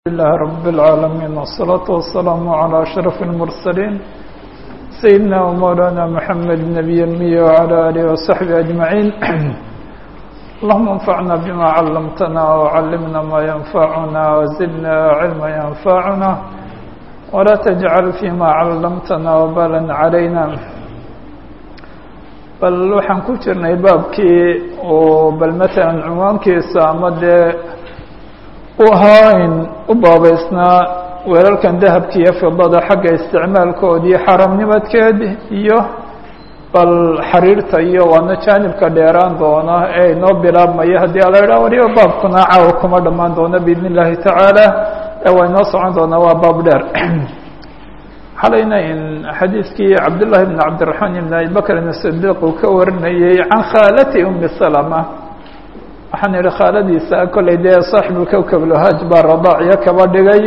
لله رب العالمين والصلاة والسلام على أشرف المرسلين سيدنا ومولانا محمد النبي المي وعلى آله وصحبه أجمعين اللهم انفعنا بما علمتنا وعلمنا ما ينفعنا وزدنا علما ينفعنا ولا تجعل فيما علمتنا وبالا علينا bal waxaan ku jirnay baabkii oo bal matalan cunwaankiisa ama dee u ahaa in u baabeysnaa weelalkan dahabka iyo fidada xagga isticmaalkood iyo xaramnimadkeed iyo bal xariirta iyo waana jaanibka dheeraan doona ee inoo bilaabmaya haddii ala idhaha waliba baabkuna caawa kuma dhammaan doona biidn illahi tacaala ee waa inoo socon doonaa waa baab dheer xalayna in xadiidkii cabdullahi bn cabdiraxmaan ibn abi bakrin asidiiq uu ka warinayey can khaalati umi salama waxaan idhi khaaladiisa kollay dee saaxibulkowkab lhaaj baa radaaciyo kaba dhigay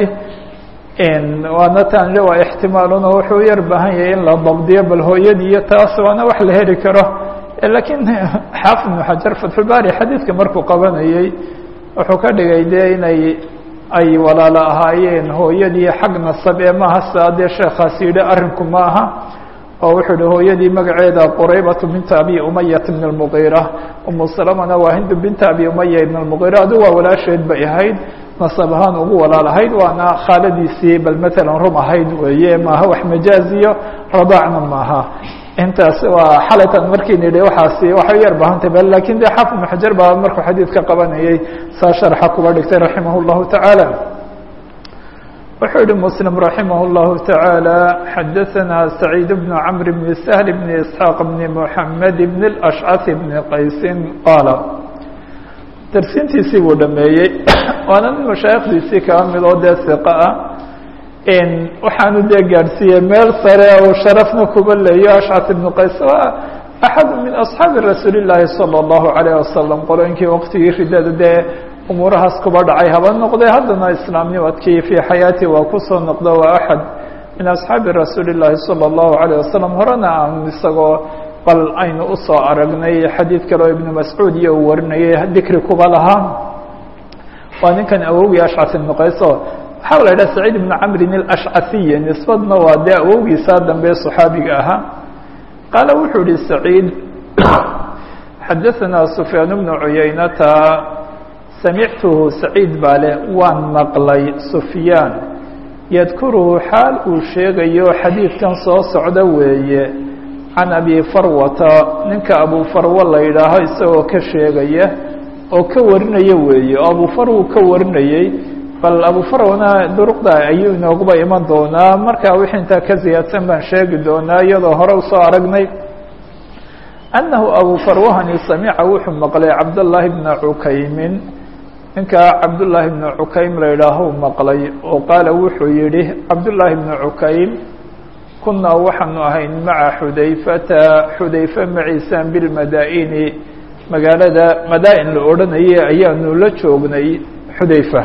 waana taan le waa ixtimaaluna wuxuu yar baahan yahay in la dabdiyo bal hooyadii iyo taas waana wax la heli karo lakiin xaafid ibnu xajar fatxulbaari xadiidka markuu qabanayey wuxuu ka dhigay dee inay ay walaalo ahaayeen hooyadii xag nasab ee maaha saa dee sheekhaas yidhi arrinku ma aha oo wuxuu yihi hooyadii magaceeda quraybatu binta abi umayat ibn اlmugiira umu salamana waa hindu binta abi umaya ibn اlmugiira adu waa walaasheed bay ahayd nasab ahaan ugu walaal ahayd waana khaaladiisii bal matalan rum ahayd weeye maaha wax majaaziyo radaacna maaha intaas waa xalatan markiin idhi waxaasi waxay yar bahantay bal lakin de xaafid ibnu xajar baa markuu xadiidka qabanayey saa sharxa kuba dhigtay raximah اllahu tacaala wuxuu yihi msلم رaحimه الlه taعaalى xadaثna سacيid بن cمr بن سهل بن إسحاaq بن محamed بن الأشcث بن qaysi qaala darsintiisii buu dhameeyey waana nin mashaaikhdiisii kaa mid oo dee ثiqo ah waxaanu dee gaadhsiiyey meel sare oo sharafna kuba leeyo ashcث بن qays axad min أصxaabi rasuuli الlahi salى الlahu عalيه wasalam qolooyinkii waqtigii ridada dee umuurahaas kuba dhacay haba noqdee haddana islaamnimadkii fii xayaati waa kusoo noqdo waa axad min asxaabi rasuuli اllaahi salى اllahu عalيه wasalam horena aan isagoo bal aynu usoo aragnay xadiid kale oo ibnu mascuud iyo uu warinayay dikri kuba lahaa waa ninkan awowgii ashcas ibnu qayso waxaa la idhaha saciid ibnu camrin اlashcasiyi nisbadna waa dee awowgiisaa dambe صaxaabiga ahaa qaala wuxuu yihi saciid xadaثna sufyaan bnu cuyaynata samictuhu saciid baa leh waan maqlay sufyaan yadkuruhu xaal uu sheegayo xadiidkan soo socda weeye can abi farwata ninka abu farwo la yidhaaho isagoo ka sheegaya oo ka warinaya weeye oo abu farwu ka warinayey bal abu farwana duruqda ayuu inooguba iman doonaa markaa wixii intaa ka siyaadsan baan sheegi doonaa iyadoo hore usoo aragnay annahu abu farwahani samica wuxuu maqlay cabdاllaahi bna cukaymin ninkaa cabdullaahi bnu cukaym la yidhaaho maqlay oo qaala wuxuu yidhi cabdullaahi bnu cukaym kunaa waxaanu ahayn maca xudayfata xudayfe maciisaan bilmadaa'ini magaalada madaa-in la odhanayay ayaanu la joognay xudayfa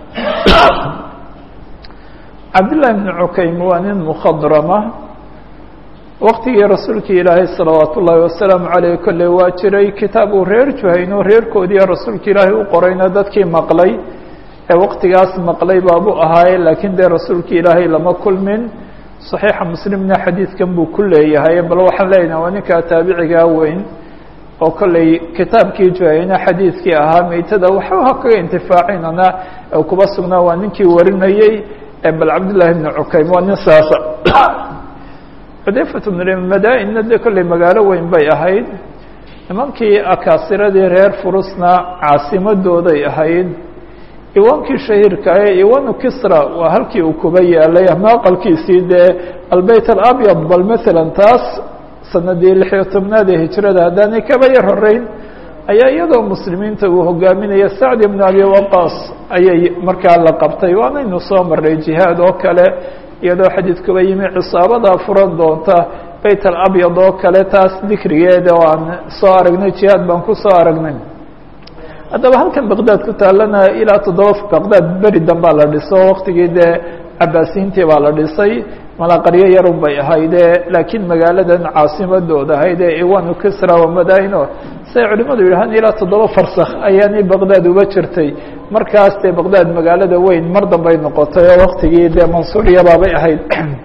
cabdullaahi bnu cukaym waa nin mukhadrama waqtigii rasuulkii ilaahay salawaat ullaahi wasalaamu caleyh kolley waa jiray kitaab uu reer juhayno reerkoodiiyo rasuulka ilaahay u qorayna dadkii maqlay ee waqtigaas maqlay baabu ahaaye laakiin dee rasuulkii ilaahay lama kulmin saxiixa muslimna xadiidkan buu ku leeyahay bal waxaan leenaha waa ninkaa taabicigaa weyn oo kolley kitaabkii juhayno xadiidkii ahaa meytada waxba kaga intifaacinana ee kuba sugnaa waa ninkii warinayey bal cabdullaahi bnu cukaym waa nin saasa xudayfat bnmadaa'inna dee kolley magaalo weyn bay ahayd nimankii akaasiradii reer furusna caasimadooday ahayd iwaankii shahiirka ee iwanu kisra waa halkii uu kuba yaalay ama aqalkiisii dee albeyt alabyad bal maalan taas sanadii lixiyo tobnaad ee hijrada haddaanay kaba yar horeyn ayaa iyadoo muslimiinta uu hogaaminaya sacd ibnu abi waqaas ayay markaa la qabtay waanaynu soo marnay jihaad oo kale iyadoo xadiidkuba yimi cisaabadaa furan doonta beyt alabyad oo kale taas dikrigeeda oo aan soo aragnay jihaad baan ku soo aragnay haddaba halkan baqdaad ku taalana ilaa toddoba baqdaad beri dambaa la dhiso waqtigii dee cabaasiyiintii baa la dhisay mala qaryo yarun bay ahayde laakiin magaaladan caasimadooda ahayde iwanu kisra wamadaino siay culimadu yidhahaan ilaa toddoba farsakh ayaanay baqdaad uba jirtay markaas dee baqdaad magaalada weyn mar dambay noqotay oo waktigii dee mansuuriyabaabay ahayd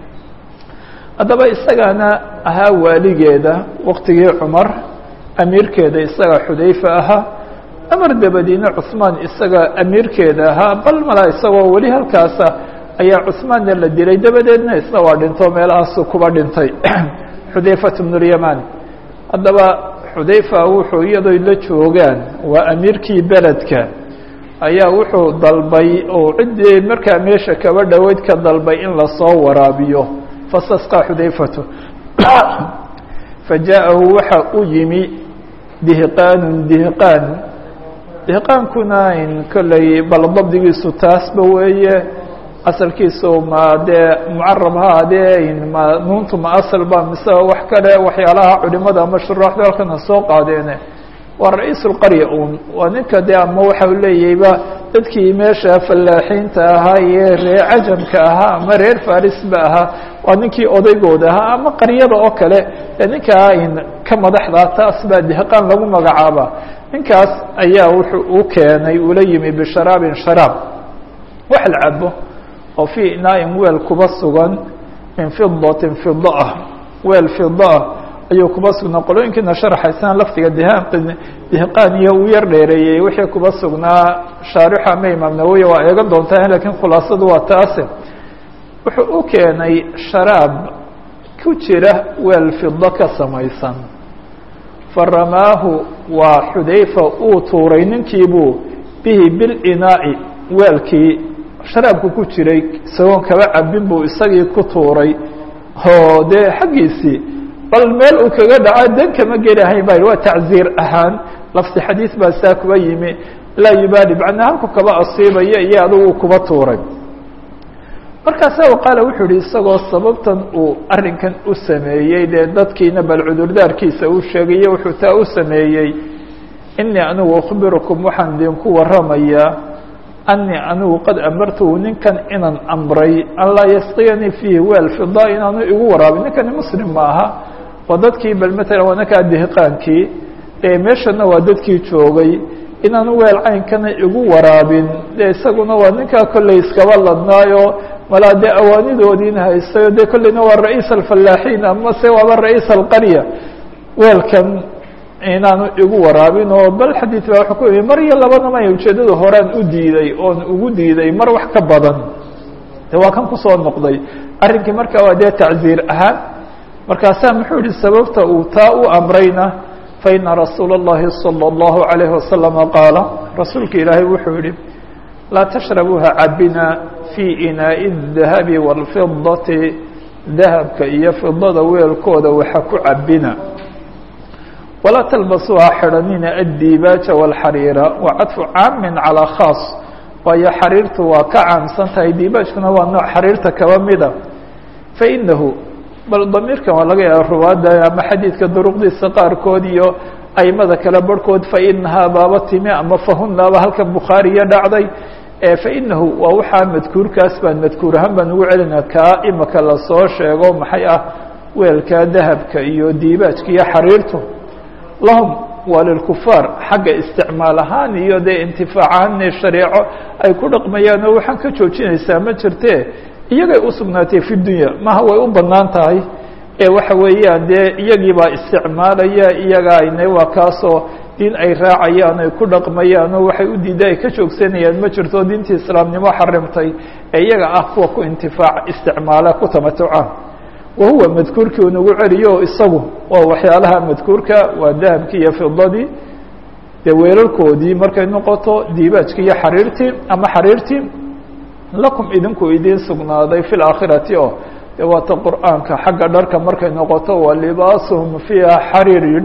haddaba isagaana ahaa waaligeeda waktigii cumar amiirkeeda isaga xudayfa ahaa amar dabadiina cuثmaan isaga amiirkeeda ahaa bal mala isagoo weli halkaasa ayaa cuثmaanna la dilay dabadeedna isna waa dhinto meelahaasu kuba dhintay xudayfat bn اlyaman haddaba xudayfa wuxuu iyadoo la joogaan waa amiirkii beledka ayaa wuxuu dalbay oo ciddii markaa meesha kaba dhoweyd ka dalbay in lasoo waraabiyo fasasqa xudayfatu fajaءahu waxa u yimi dihqaanu dihqaan dihqaankuna in kolley bal dabdigiisu taasba weeye asalkiisu ma dee mucarab ha adee ma nuuntu ma asal ba mise wax kale waxyaalaha culimada ama shuraaxda halkana soo qaadeene waa ra-iis اlqarya un waa ninka de ama waxa u leeyahayba dadkii meesha fallaaxiinta ahaa iyo reer cajamka ahaa ama reer farisba ahaa waa ninkii odaygooda ahaa ama qaryada oo kale ee ninkaa in ka madaxda taas baa dihqaan lagu magacaaba ninkaas ayaa wuxuu u keenay ula yimi bisharaabin sharaab wax la cabo oo fii inaain weel kuba sugan min fidatin fida ah weel fida ah ayuu kuba sugnaa qolooyinkiina sharaxaysana laftiga dihaqin dihqaan iyo uu yar dheereeyey wixii kuba sugnaa shaarixa ama imaam nawowi waa eegan doontaa lakiin khulaasadu waa taase wuxuu u keenay sharaab ku jira weel fido ka samaysan faramaahu waa xudayfa uu tuuray ninkiibuu bihi bilinaa'i weelkii sharaabku ku jiray isagoon kaba cabin buu isagii ku tuuray oo dee xaggiisii bal meel uu kaga dhaco dan kama gelahayn ba waa tacziir ahaan lafti xadiis baa saa kuba yimi laa yubaali macnaa halku kaba asiibaya iyo adugu kuba tuuray markaasa qaala wuxuu yihi isagoo sababtan uu arrinkan u sameeyey dee dadkiina bal cudurdaarkiisa uu sheegaye wuxuu taa u sameeyey inii anigu ukhbirukum waxaan idinku waramayaa anii anigu qad amartuhu ninkan inaan amray an laa yasqiyanii fiihi weel fida inaanu igu waraabin ninkani muslim ma aha waa dadkii bal matalan waa ninkaa dihqaankii ee meeshana waa dadkii joogay inaanu weel caynkana igu waraabin de isaguna waa ninkaa kolley iskaba ladnaayo malaa dee awaanidoodiina haystayo dee kolleyna waa ra-iis alfallaaxiin ama se waaba ra-iis alqarya weelkan inaanu igu waraabin oo bal xadiid baa wuxuu ku yimi mar iyo labadama ujeeddada horaan u diiday oon ugu diiday mar wax ka badan de waa kan kusoo noqday arrinkii marka waa dee tacziir ahaan markaasaa muxuu yihi sababta uu taa u amrayna faina rasuula اllahi salى اllahu عalayhi wasalama qaala rasuulka ilaahay wuxuu yihi laa tashrabuuha cabina fii inaaءi الdahabi wاlfidati dahabka iyo fidada weelkooda waxa ku cabina walaa talbasuuha xidhanina addibaaja wاlxariira wa cadfu caamin calىa khaas waayo xariirtu waa ka caamsan tahay dibaajkuna waa nooc xariirta kaba mida fainahu bal damiirkan waa laga yaaba ruwaadda ama xadiidka duruqdiisa qaarkood iyo aimada kale barhkood fainahaa baaba timi ama fahunaaba halkan bukhaariya dhacday fainahu waa waxaa madkuurkaas baan madkuur ahaan baan ugu celina kaa imaka lasoo sheego maxay ah weelka dahabka iyo diibaajka iyo xariirtu lahum waa lilkufaar xagga isticmaal ahaan iyo dee intifaacahaan shareeco ay ku dhaqmayaan oo waxaan ka joojinaysaa ma jirte iyagay u sugnaatay fi dunya maha way u bannaan tahay ee waxa weeyaan dee iyagii baa isticmaalaya iyaga ayna waa kaasoo diin ay raacayaan ay ku dhaqmayaan oo waxay u diida ay ka joogsanayaan ma jirto diintii islaamnimo xarimtay ee iyaga ah kuwa ku intifaac isticmaala ku tamatuca wahuwa madkuurkii unagu celiyo isagu waa waxyaalaha madkuurka waa dahabkii iyo fidadii dee weelalkoodii markay noqoto diibaajkii iyo xariirtii ama xariirtii lakum idinku idiin sugnaaday fi laakhirati oo de waata qur'aanka xagga dharka markay noqoto wa libaasuhum fiiha xariirin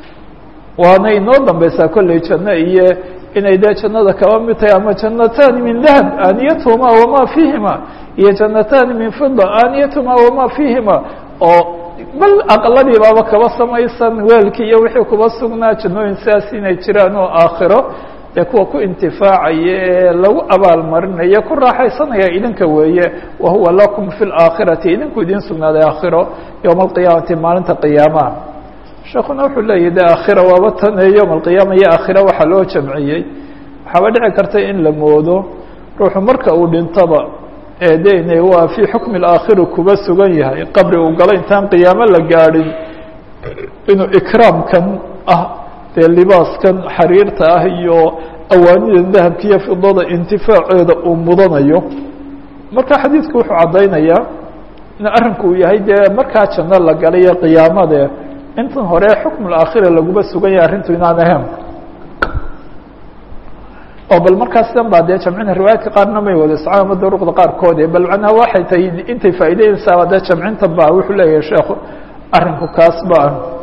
waana inoo dambeysaa kolley janno iyo inay dee jannada kaba mid tahay ama jannataani min dahab aaniyatuhuma wama fiihima iyo jannataani min fida aaniyatuhuma wama fiihima oo bal aqaladii baaba kaba samaysan weelkii iyo wixii kuba sugnaa jannooyin sidaas inay jiraan oo aakhiro dee kuwa ku intifaacaya ee lagu abaalmarinaya ku raaxaysanaya idinka weeye wahuwa lakum fi اlaakhirati idinku idin sugnaaday aakhiro yowma alqiyaamati maalinta qiyaamaha sheekuna wuxuu leeyahy de aakhira waaba tane yowma alqiyaama iyo aakhira waxaa loo jamciyey waxaaba dhici karta in la moodo ruuxu marka uu dhintaba ee de waa fii xukmi اlaakhiri kuba sugan yahay qabri uu galo intaan qiyaamo la gaadhin inuu ikraamkan ah dee libaaskan xariirta ah iyo awaanida dahabka iyo fidada intifaaceeda uu mudanayo marka xadiidku wuxuu caddaynayaa in arrinku uu yahay dee markaa janno la galayo qiyaamade intan hore xukm اlaakhira laguma sugan yahay arrintu inaan ahayn oo bal markaas dan baa dee jamcina riwaayaadka qaarna may wada socon ama duruqda qaarkoode bal macnaha waxay tahay intay faa'iideynaysaaba dee jamcinta ba wuxuu leeyahay sheekhu arrinku kaas ba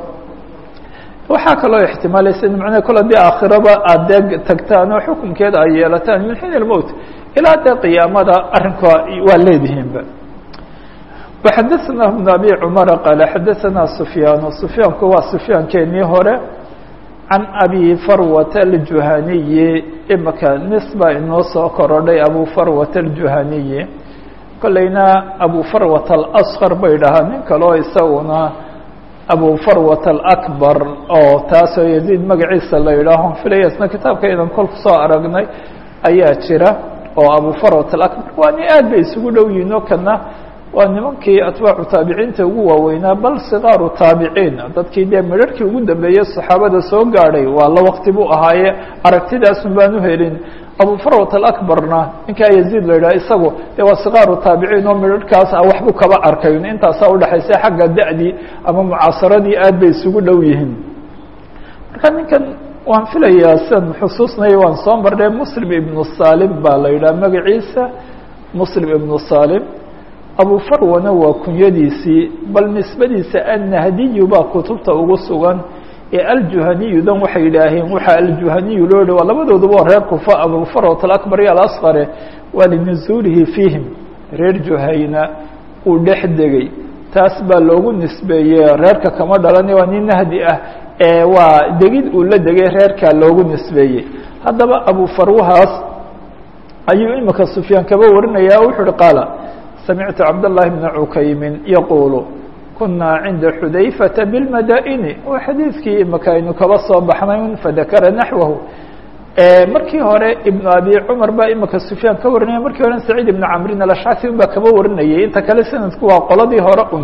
waxaa kaloo ixtimaalaysa in macnaha kol haddii aakhiraba aada dee tagtaan oo xukunkeeda ay yeelataan min xiin ilmowt ilaa dee qiyaamada arrinka waa leedihiinba waxadaثna bn abi cumara qaale xadaثana sufyaan sufyaanku waa sufyaankeenii hore can abi farwata aljuhaniyi imaka nisba inoo soo korodhay abu farwata aljuhaniyi kolleyna abu farwata alaskar bay dhahaa nin kaleo isaguna abu farwata alakbar oo taasoo yaziid magaciisa la yidhaaho filaya isna kitaabka idan kol kusoo aragnay ayaa jira oo abu farwat alakbar waa nin aad bay isugu dhow yihin oo kana waa nimankii atbaacu taabiciinta ugu waaweynaa bal sikaaru taabiciin dadkii dee midharhkii ugu dambeeyey saxaabada soo gaadhay waa la waqti buu ahaaye aragtidaasun baan u helin abu farwat alakbarna ninkaa yaziid la yidhaha isagu dee waa sikaaru taabiciin oo midharhkaas ah waxbuu kaba arkayn intaasaa udhexaysa xagga da'dii ama mucaasaradii aad bay isugu dhow yihiin marka ninkan waan filayaa sian xusuusnaya waan soo marnay muslim ibnu salim baa la yidhaha magaciisa muslim ibnu salim abu farwana waa kunyadiisii bal nisbadiisa annahdiyu baa kutubta ugu sugan ee aljuhaniyudan waxay yidhaaheen waxaa aljuhaniyu loo dhi waa labadooduba waa reer kufa abu farwat alakbar iyo alaskare waa linuzuulihi fiihim reer juhayna uu dhex degay taas baa loogu nisbeeyey reerka kama dhalani waa nin nahdi ah ee waa degid uu la degay reerkaa loogu nisbeeyey haddaba abu farwahaas ayuu imika sufyaan kaba warinaya wuxuu uhi qaala samictu cabdالlahi bna cukaymin yaquulu kunaa cinda xudayfata biاlmadaa'ini waa xadiidkii imika aynu kaba soo baxnay fadakara naxwahu markii hore ibnu abi cumar baa imika sufyaan ka warinaya markii hore saciid ibnu camrin alashcasi un baa kaba warinayay inta kale sanadku waa qoladii hore un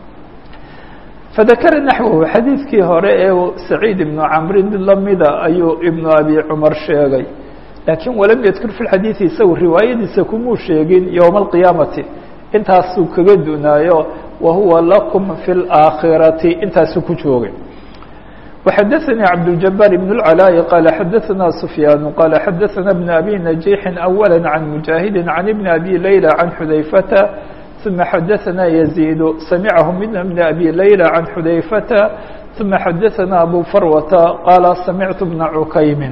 fadakara naxwahu xadiidkii hore ee saciid ibnu camrin mid lamida ayuu ibnu abi cumar sheegay laakiin walam yadkur fi xadiidi isagu riwaayadiisa kumuu sheegin yowma alqiyaamati intaasuu kaga dunaayo wa huwa lakum fi اlaakhirati intaasuu ku joogay وxadaثnي cabdالجabاr بن العلاء qال xadaثna سفyاn qال xadaثna بن أbي نجيح أولا عن مجاهد عن بن أbي ليلى عن xudayفة ثuma xadaثna يزيد samعه من بن أbي ليلى عن xudayفة ثuma xadaثna أbو فروة qال samعت بن عكayم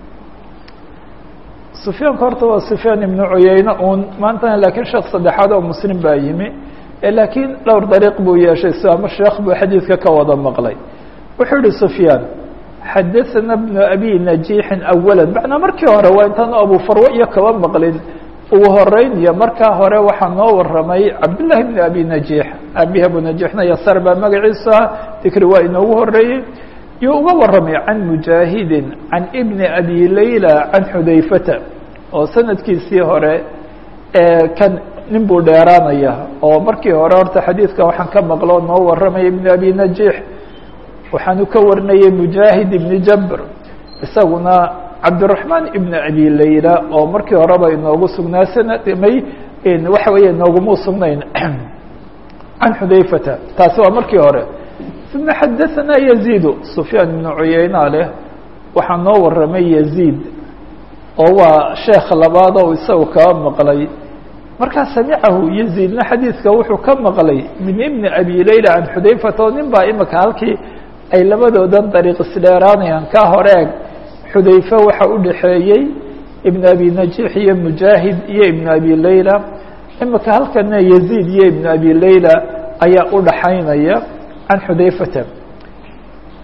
سفyaanka horta waa سفyاan iبن cuyeyne un maantana lakiin sheekh saddexaad oo mslim baa yimi laakiin dhowr dariiq buu yeeshay si ama sheekh buu xadiidka ka wada maqlay wuxuu yihi سفyاan xadaثna بن أbي نaجيحi أولا macnaa markii hore waa intaan abu farwo iyo kaba maqlin ugu horeyn iyo markaa hore waxaa noo waramay cabdاللahi بن أbي نaجيح abi abu نaجيحna yasar baa magaciisa dikri waa inoogu horeeyey yuu uga waramay can mujaahidi can ibni abi layla can xudayfata oo sanadkiisii hore kan nin buu dheeraanaya oo markii hore horta xadiidka waxaan ka maqlo noo waramaya ibn abi najiix waxaanu ka warinayay mujaahid ibni jabr isaguna cabdiraxmaan ibn abi layla oo markii horeba inoogu sugnaa sanadmay waxa weeye inooguma sugnayn can xudayfata taasi waa markii hore uma xadaثna يزيد سفyaan iبن cuyeyna leh waxaa noo waramay يزيد oo waa sheekh labaad oo isaga kaba maqlay markaa samicahu يزيدna xadiidka wuxuu ka maqlay min ibn abi layla can xudayfata oo nin baa imika halkii ay labadoodan dariiq isdheeraanayaan ka horeeg xudayfe waxa u dhaxeeyey ibn abi najiix iyo mujaahid iyo ibn abi layla imika halkana يزيد iyo ibn abi layla ayaa u dhaxaynaya can xudayfata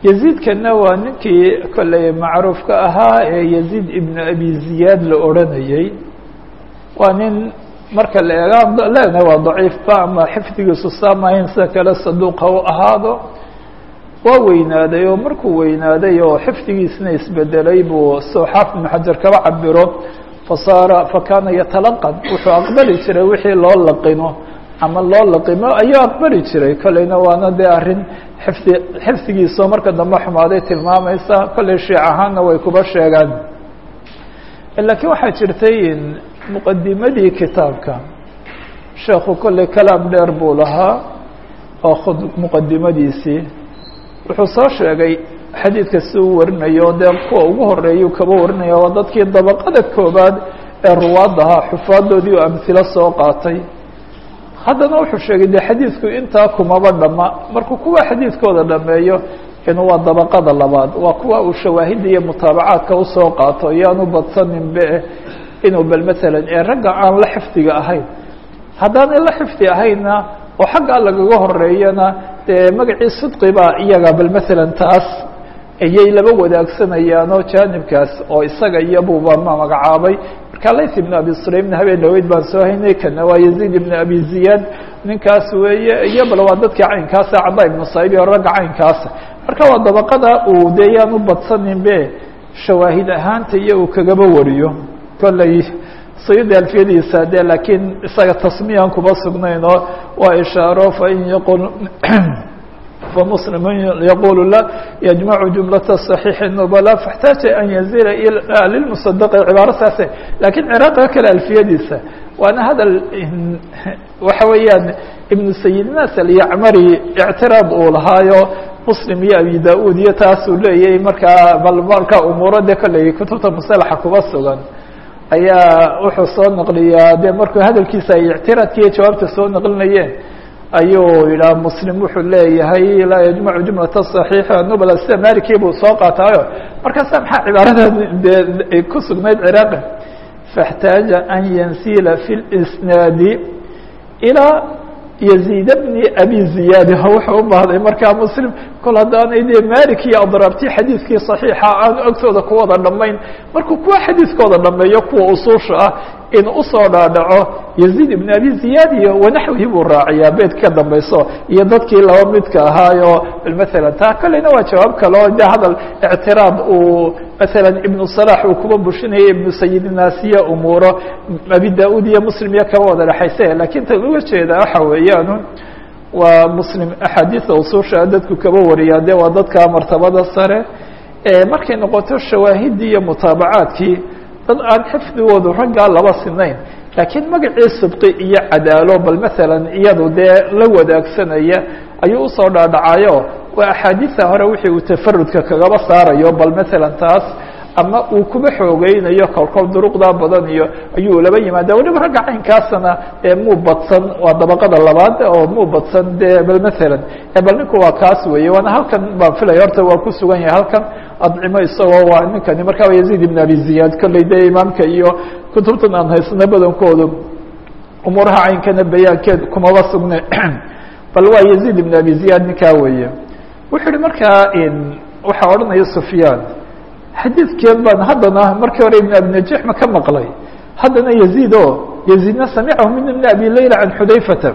yaziidkana waa ninkii kolley macruufka ahaa ee yaziid ibnu abi ziyaad la odranayey waa nin marka la eega leena waa daciifba ama xifdigiisu saamahayn sida kale saduuqa u ahaado waa weynaaday oo markuu weynaaday oo xifdigiisna isbedelay buu soo xaafid ibnu xajar kaba cabiro fasaara fakaana yatalaqan wuxuu aqbali jiray wixii loo laqino ama loo laqimo ayuu aqbali jiray kolleyna waana dee arrin xifdi xifdigiisoo marka dambe xumaaday tilmaamaysa kolley shiic ahaanna way kuba sheegaan laakiin waxaa jirtay muqadimadii kitaabka sheekhu kolley kalaam dheer buu lahaa oo khud muqadimadiisii wuxuu soo sheegay xadiidka si uu warinayo dee kuwa ugu horeeyuu kaba warinaya waa dadkii dabaqada koobaad ee ruwaadahaa xufaadoodii oo amhilo soo qaatay haddana wuxuu sheegay de xadiidku intaa kumaba dhama markuu kuwa xadiidkooda dhameeyo inuu waa dabaqada labaad waa kuwa uu shawaahida iyo mutaabacaadka usoo qaato iyaanu badsaninbe inuu bal matalan ee ragga aan la xifdiga ahayn haddaanay la xifdi ahaynna oo xaggaa lagaga horeeyana dee magacii sidqibaa iyaga bal matalan taas ayay laba wadaagsanayaan oo jaanibkaas oo isaga iyabuuba ma magacaabay marka layt ibn abi sulaymna habeen dhaweyd baan soo haynay kana waa yaziid ibn abi ziyaad ninkaas weeye iyo bal waa dadkii caynkaasa cada ibnu saib iyo ragga caynkaasa marka waa dabaqada uu dee yaan u badsaninbe shawaahid ahaanta iyo uu kagaba wariyo kolley sayida alfiyadiisa de laakiin isaga tasmiyaan kuma sugnayn oo waa ishaaro fain yaqul فمسلم يقول لا يجمع جملة صحيح النبلاء فاحتاج أن يزيل إلى للمصدق عبارة ساسة لكن عراق kale ألفiyadiisa waana hadal waxa weeyaan iبن سيد الناس اليعmري اعتراض uu lahaayo مسلم iyo أبي داود iyo taasuu leeyahay markaa bal marka umuurada kale kutubta مصلxa kuba sugan ayaa wuxuu soo naqliyaa de markuu hadalkiisa ay اعtiraadka iyo jawaabta soo naqlinayeen ayuu yidhaha muslim wuxuu leeyahay laa yajmacu jumlata صaxiixa nubla sida malikii buu soo qaataayo markaasa maxaa cibaarada de ku sugnayd ciraaqi faاxtaaja an yansila fi اlisnaadi ilaa yaziid bni abi ziyaadi wuxuu u baahday markaa muslim kol haddaanay dee malik iyo adraabti xadiidkii صaxiixa aan agtooda ku wada dhamayn markuu kuwa xadiidkooda dhameeyo kuwa usuusha ah in usoo dhaadhaco yaziid ibn abi ziyaad iyo wanaxwihi buu raaciyaa beed ka dambayso iyo dadkii laba midka ahaayo maalan taa kolleyna waa jawaab kale oo de hadal ictiraad uu maalan ibnu salax uu kuba bushinaya ibnu sayid naasiya umuuro abi da-uud iyo muslim iyo kaba wada dhexayse lakiin tan uga jeeda waxa weeyaan waa muslim axaadiida usuusha dadku kaba wariyaa de waa dadka martabada sare markay noqoto shawaahidii iyo mutaabacaadkii dad aan xifdigoodu raggaa laba sinayn laakiin magacii sidqi iyo cadaalo bal maalan iyadu dee la wadaagsanaya ayuu usoo dhaadhacayo waa axaadiisa hore wixii uu tafarudka kagaba saarayo bal maalan taas ama uu kuba xoogeynayo kolkol duruqdaa badan iyo ayuu laba yimaada weliba ragga caynkaasna muu badsan waa dabaqada labaad oo muu badsan de bal maalan bal ninku waa kaas weeye waana halkan baan filaya horta waa ku sugan yahay halkan adcimo isagoo waa ninkani marka waa yaziid ibn abi ziyaad kolley de imaamka iyo kutubtan aan haysano badankoodu umuuraha caynkana bayaankeed kumaba sugne bal waa yaziid ibn abi ziyaad ninkaa weeye wuxuu yihi markaa waxaa odhanaya sufyaan xadiidkeen baan haddana markii hore ibn abi najix ma ka maqlay haddana yaziid o yaziidna samicahu min ibn abi layla can xudayfata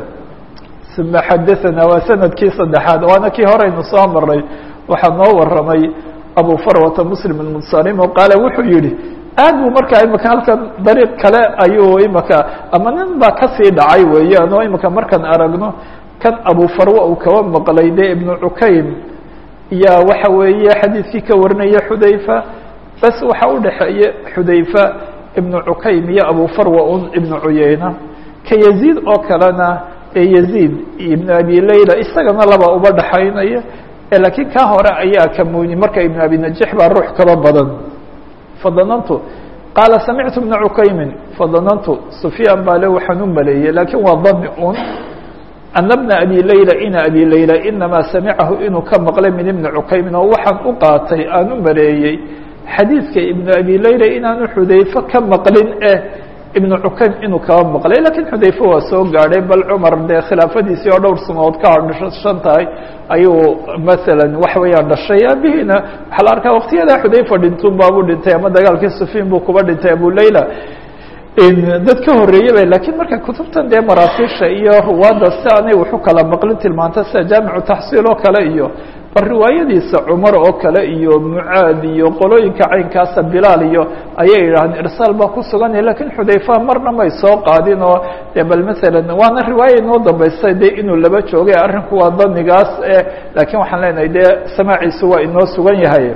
uma xadaثana waa sanadkii saddexaad waana kii horeynu soo maray waxaa noo waramay abu farwata muslim اmusarim o qaala wuxuu yihi aad buu markaa imika halkan dariiq kale ayuu imika ama nin baa kasii dhacay weeyaan oo imika markaan aragno kan abu farwa uu kaba maqlay de ibnu cukaym ya waxa weeye xadiidkii ka warinaya xudayfa bas waxa u dhexeeya xudayfa ibnu cukaym iyo abu farwa un ibnu cuyeyna ka yaziid oo kalena ee yaziid ibnu abi layla isagana laba uba dhexaynaya laakiin kaa hore ayaa ka muni marka ibn abi najix baa ruux kaba badan fadanantu qaala samictu bna cukaymin fadanantu sufyaan baa le waxaan u maleeyey lakiin waa dani un ana bna abi layla ina abi layla inamaa samicahu inuu ka maqlay min ibni cukaymin oo waxaan u qaatay aan u maleeyey xadiidka ibnu abi layla inaanu xudayfe ka maqlin eh ibnu cukaym inuu kaba maqlay lakiin xudayfe waa soo gaadhay bal cumar dee khilaafadiisii oo dhowr sanadood ka hadhshan tahay ayuu masalan waxa weeyaan dhashay aabihiina waxaa la arkaa waktiyadaa xudayfa dhintun baabuu dhintay ama dagaalkii sufiin buu kuba dhintay abu layla dad ka horreeyey ba lakiin marka kutubtan dee maraasiisha iyo ruwaadda si aanay waxu kala maqlin tilmaanta sida jaamicu taxsiil oo kale iyo bal riwaayadiisa cumar oo kale iyo mucaad iyo qolooyinka caynkaasa bilaal iyo ayay yidhahdeen irsaal baa ku suganaya lakiin xudayfa marna may soo qaadin oo de bal masalan waana riwaaya inoo dambaysa de inuu laba joogay arrinku waa danigaas lakiin waxaan leenahay dee samaaciisu waa inoo sugan yahay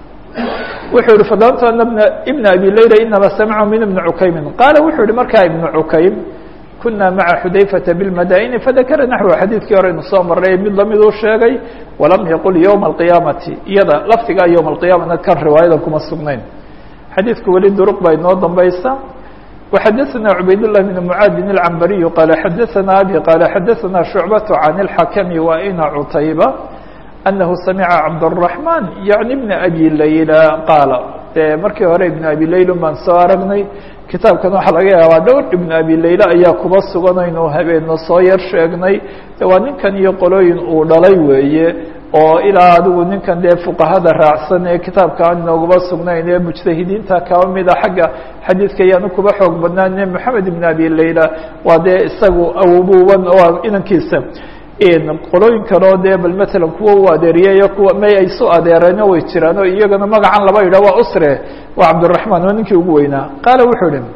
wuxuu yihi fadlantu ana bna ibna abi layla inama samicu min ibni cukaymin qaala wuxuu yihi markaa ibnu cukaym kuna maca xudayfata bilmadaini fadakara naxwa xadiidkii hore inu soo maray mid lamid uu sheegay walam yaqul ywma alqiyaamati iyada lafdigaa ywma alqiyaamana kan riwaayadan kuma sugnayn xadiidku weli duruq baa inoo dambaysa وxadثna عubayd للh بن mعاadin الcmbariyu qala xadaثna abi qala xadaثna شhucbaة can الxakmi wa ina cutayba أنه سمعa cabdالرحمن يعnي بن أbي layla qaala de markii hore iبن abi layl baan soo aragnay kitaabkan waxaa laga yaabaa dhowr iبن abi layla ayaa kuba suganaynu habeeno soo yar sheegnay de waa ninkan iyo qolooyin uu dhalay weeye oo ilaa adigu ninkan dee fuqahada raacsan ee kitaabka aan inoogaba sugnayn ee mujtahidiinta kaba mida xagga xadiidka ayaanu kuba xoog badnaan moxamed iبn abi layla waa dee isagu awobuban oo inankiisa qolooyin kaleo dee bal matalan kuwa u adeeriyayo kuwa may ay su adeereeno way jiraan oo iyagana magacan laba yidhah waa usre waa cabdiraحman waa ninkii ugu weynaa qaala wuxuu ihi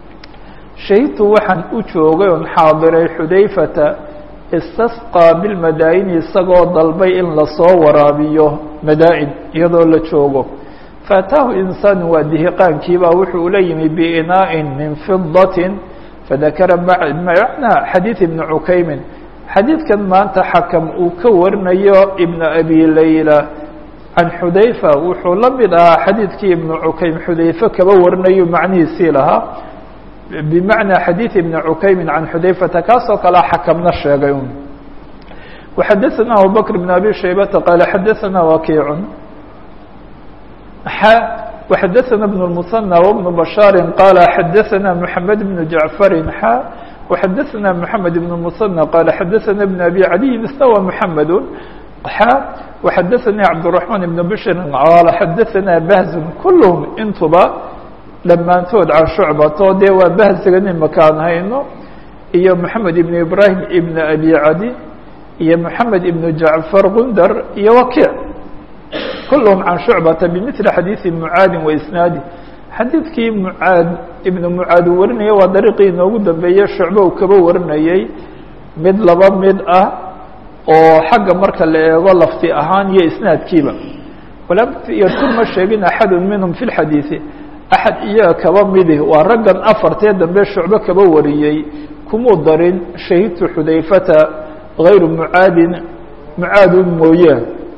shahidtu waxaan u joogay on xaadiray xudayfata istasqىa bilmadaa'ini isagoo dalbay in lasoo waraabiyo madaa-in iyadoo la joogo faataahu insaanu waa dihiqaankiibaa wuxuu ula yimi biinaa'in min fidatin fadakara macnaa xadiid ibni cukaymin xadiidkan maanta xakam uu ka warinayo ibn abi layla can xudayfa wuxuu la mid ahaa xadiidkii ibnu cukaym xudayfe kaba warinayo macnihiisii lahaa bimacnaa xadiid ibni cukaymin can xudayfata kaasoo kalea xakamna sheegay un waxadaثana abubakr bn abi shaybata qaala xadaثana wakiicun وxadaثana bn الmuثنى وبن bashaari qaala xadaثana mحamed bn jaعfari xa وxadaثna mحamed بن المثنى qال xadaثna بن أbي عadي msنوى محamed xa وxadaثnي cabدالرحمن بن bشhr qال xadaثna بhز kulهm intuba dhammaantood can شhucbato dee waa bahzigan imakaan hayno iyo mحamed iبن ibrahim iبn أbي عadي iyo mحamed iبن jaعفر gundar iyo wakiع kulهm can شhucbata bmثل xadيiثi mعaadi وإsnaadi xadiidkii mucaad ibnu mucaad uu warinaya waa dariiqii inoogu dambeeyey shucbe uu kaba warinayey mid laba mid ah oo xagga marka la eego lafdi ahaan iyo isnaadkiiba walam yarkur ma sheegin axadu minhum fi lxadiidi axad iyaga kaba midi waa raggan afartee dambe shucbe kaba wariyey kumuu darin shahidtu xudayfata gayru mucaadin mucaadun mooye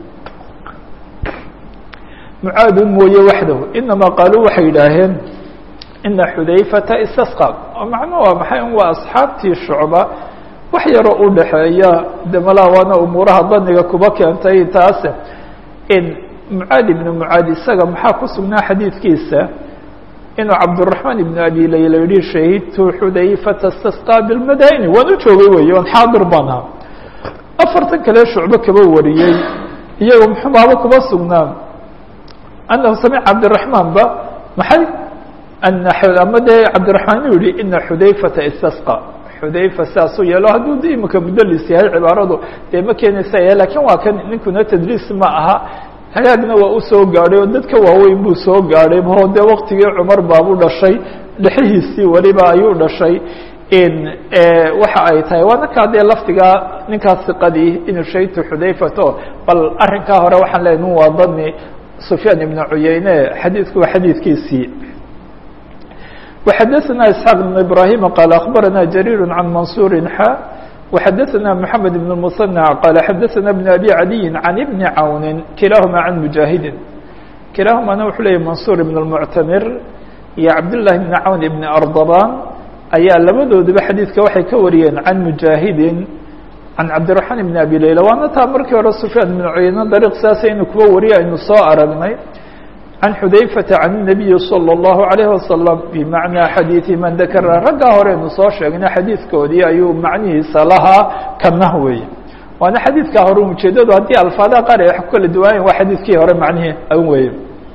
mucaadun mooye waxdahu inamaa qaaluu waxay yidhaaheen ina xudayfata istasqa macno waa maxay waa asxaabtii shucba wax yaroo u dhaxeeya de malaa waana umuuraha daniga kuba keentay taase in mucaad ibnu mucaad isaga maxaa ku sugnaa xadiidkiisa inuu cabdالرaحmaan ibn abi layla yihi shahidtu xudayfata istasqaa bilmadaini waan u joogay wey on xaadir baan ahaa afartan kale shucbe kaba wariyey iyago muxubaaba kuba sugnaa أنه سمع عبدالرحمن ba محay ama dee cabdiرaحmaan inu yihi ina xudayfata istasقى xudayfa saasuu yeelo hadduu d imika mudlis yahay cibaaradu dee ma keenaysa lakin waa kan ninkuna tdriis ma aha hagaagna waa usoo gaadhay oo dadka waaweyn buu soo gaadhay o dee waktigii cumar baabu dhashay dhexihiisii weliba ayuu dhashay waxa ay tahay waa ninkaa dee lafdigaa ninkaas siqadii inuu shahidtu xudayfato bal arrinkaa hore waxaan leeya nin waa dani سفyاn بن عuyeyne xadiidku waa xadiidkiisii وxadaثna إسحاq بن إبراهيم qال أخبرna جرير عن منصور xا وxadaثna محamed بن المثنى qال xadaثna بن أbي عadي عن بن عawn kilahma عن مجاهidi kilahumana wuxuu leeyay منصور بن المعتمر iyo cabdاللahi بن عawn بن أرضبان ayaa labadooduba xadiidka waxay ka wariyeen عan مجاهidi can cabdiرaحmaan بn abi layla waana taa markii hore sufyaan بn cuyeyne dariiq saasa inuu kuba wariyo aynu soo aragnay can xudayfata can الnabiyi salى الlahu عalayه wasalam bimacnaa xadiidi man dakara raggaa horeynu soo sheegna xadiidkoodii ayuu macnihiisa lahaa kanah weeye waana xadiidkaa hore ujeedadu haddii alfaadaha qaar ay wax ku kala duwaayen waa xadiidkii hore macnihii an weeye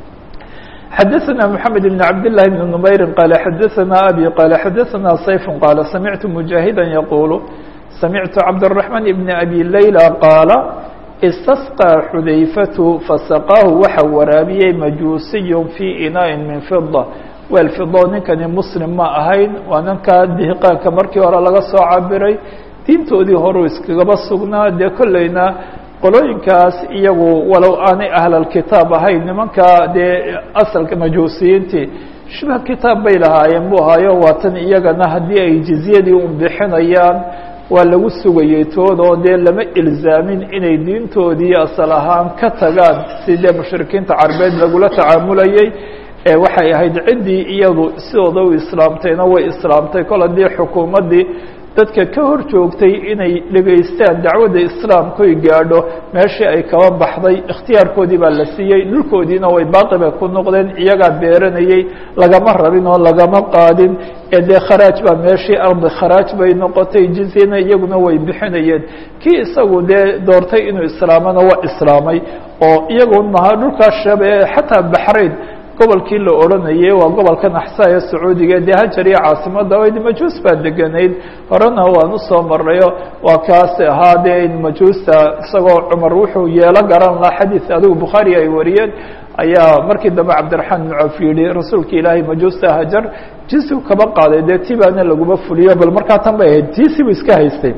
xadaثna mحamed بn cabd لlahi بn نmayri qaala xadaثna abi qaala xadaثna sayf qaala samictu mujaahida yaqulu samictu cabdالرaحman bn abi layla qaala istasqى xudayfatu fasaqaahu waxa waraabiyey majuusiy fii inaaءi min fida weel fido ninkani muslim ma ahayn waa ninkaa dihiqaanka markii hore laga soo cabiray diintoodii horuu iskagaba sugnaa dee kolleyna qolooyinkaas iyagu walow aanay ahlalkitaab ahayn nimanka dee asalka majuusiyiintii shibha kitaab bay lahaayeen buu ahaayo waatan iyagana haddii ay jizyadii un bixinayaan waa lagu sugayey toodoo dee lama ilzaamin inay diintoodii asal ahaan ka tagaan si dee mushrikiinta carbeed lagula tacaamulayey waxay ahayd ciddii iyadu sidooda u islaamtayna way islaamtay kol haddii xukuumaddii dadka ka hor joogtay inay dhegaystaan dacwadda islaamkoy gaadho meeshii ay kaba baxday ikhtiyaarkoodii baa la siiyey dhulkoodiina way baaqi bay ku noqdeen iyagaa beeranayey lagama rabin oo lagama qaadin ee dee kharaaj baa meeshii ardi kharaaj bay noqotay jizyana iyaguna way bixinayeen kii isagu dee doortay inuu islaamana waa islaamay oo iyagun maha dhulkaas shabe xataa baxrayn gobolkii la odhanayay waa gobolkan axsaa ee sacuudiga dee hajar iyo caasimadda oyd majuus baa deganayd horena waan usoo marayo waa kaas ahaa dee majuusta isagoo cumar wuxuu yeelo garan lahaa xadiid adigu bukhaari ay wariyeen ayaa markii dambe cabdiraxmaan ibn cawf yidhi rasuulka ilaahay majuusta hajar jinsigu kaba qaaday dee ti baana laguma fuliyo bal markaa tan bay ahayd tiisibu iska haystay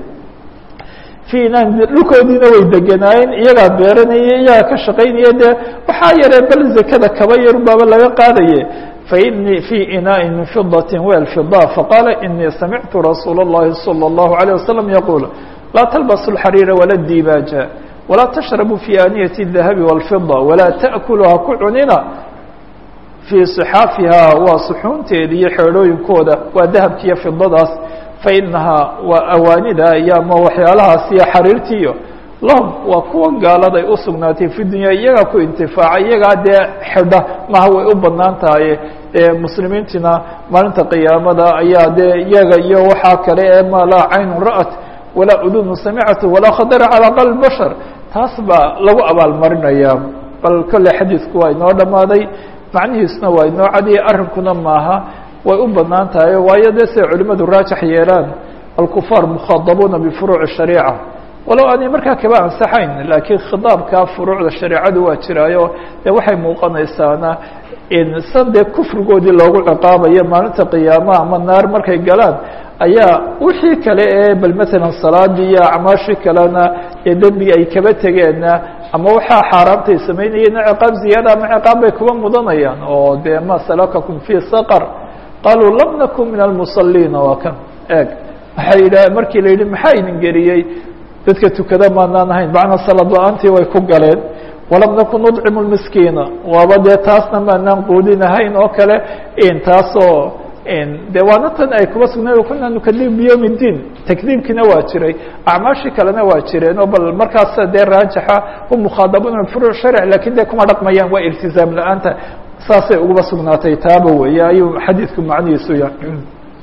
dhulkoodiina way deganaayeen iyagaa beeranaya iyagaa ka shaqaynaya dee waxaa yaree bal zakada kaba yar baaba laga qaadaye fainii fii inaaءi min fidaة wel fida faqaala inii samictu rasuula الlahi salى الlahu عalيه wasalam yaquul laa talbasu اlxariira wala dibaaja walaa tashrabuu fi aaniyati الdahabi wاlfida walaa taأkulu ha ku cunina fii صxaafiha waa suxuunteeda iyo xeedhooyinkooda waa dahabkiiyo fidadaas fainahaa waa awaanida iyo ama waxyaalahaas iyo xariirtiiyo lahum waa kuwa gaaladay u sugnaatay fi dunya iyagaa ku intifaaca iyagaa dee xidha maha way u banaan tahay muslimiintiina maalinta qiyaamada ayaa dee iyaga iyo waxaa kale ee ma laa caynun ra'at walaa udunu samicatu walaa khadara calaa qalbi bashar taas baa lagu abaalmarinaya bal kolley xadiidku waa inoo dhammaaday macnihiisuna waa inoo cadiyay arrinkuna maaha way u banaan tahay waayo dee siday culimadu raajax yeelaan alkufaar mukhadabuuna bifuruuci shariica walow aanay markaa kaba ansaxayn laakiin khidaabka furuucda shareecadu waa jiraayo dee waxay muuqanaysaana in san dee kufrigoodii loogu ciqaabayo maalinta qiyaama ama naar markay galaan ayaa wixii kale ee bal maalan salaadii iyo acmaashii kalena ee dembiga ay kaba tegeenna ama waxaa xaaraamtay samaynayeenna ciqaab ziyaada ama ciqaab bay kuba mudanayaan oo dee ma salakakum fii saqar qaluu lam nakun min almusaliina waa kan eeg waxay yidhah markii la yidhi maxaa idin geliyey dadka tukada maanaan ahayn macnaa salad la-aantii way ku galeen walam nakun nudcimu lmiskiina waaba dee taasna maanaan quudin ahayn oo kale taasoo de waana tan ay kuba sugnayd kuna nukadib biyowm اdiin takdiibkiina waa jiray acmaashii kalena waa jireen oo bal markaas dee raajixa u mukhaadabuna furuuc sharc lakin dee kuma dhaqmayaan waa iltizaam la-aanta saasay uguba sugnaatay taaba weeye ayuu xadiidku macnihiisu yahay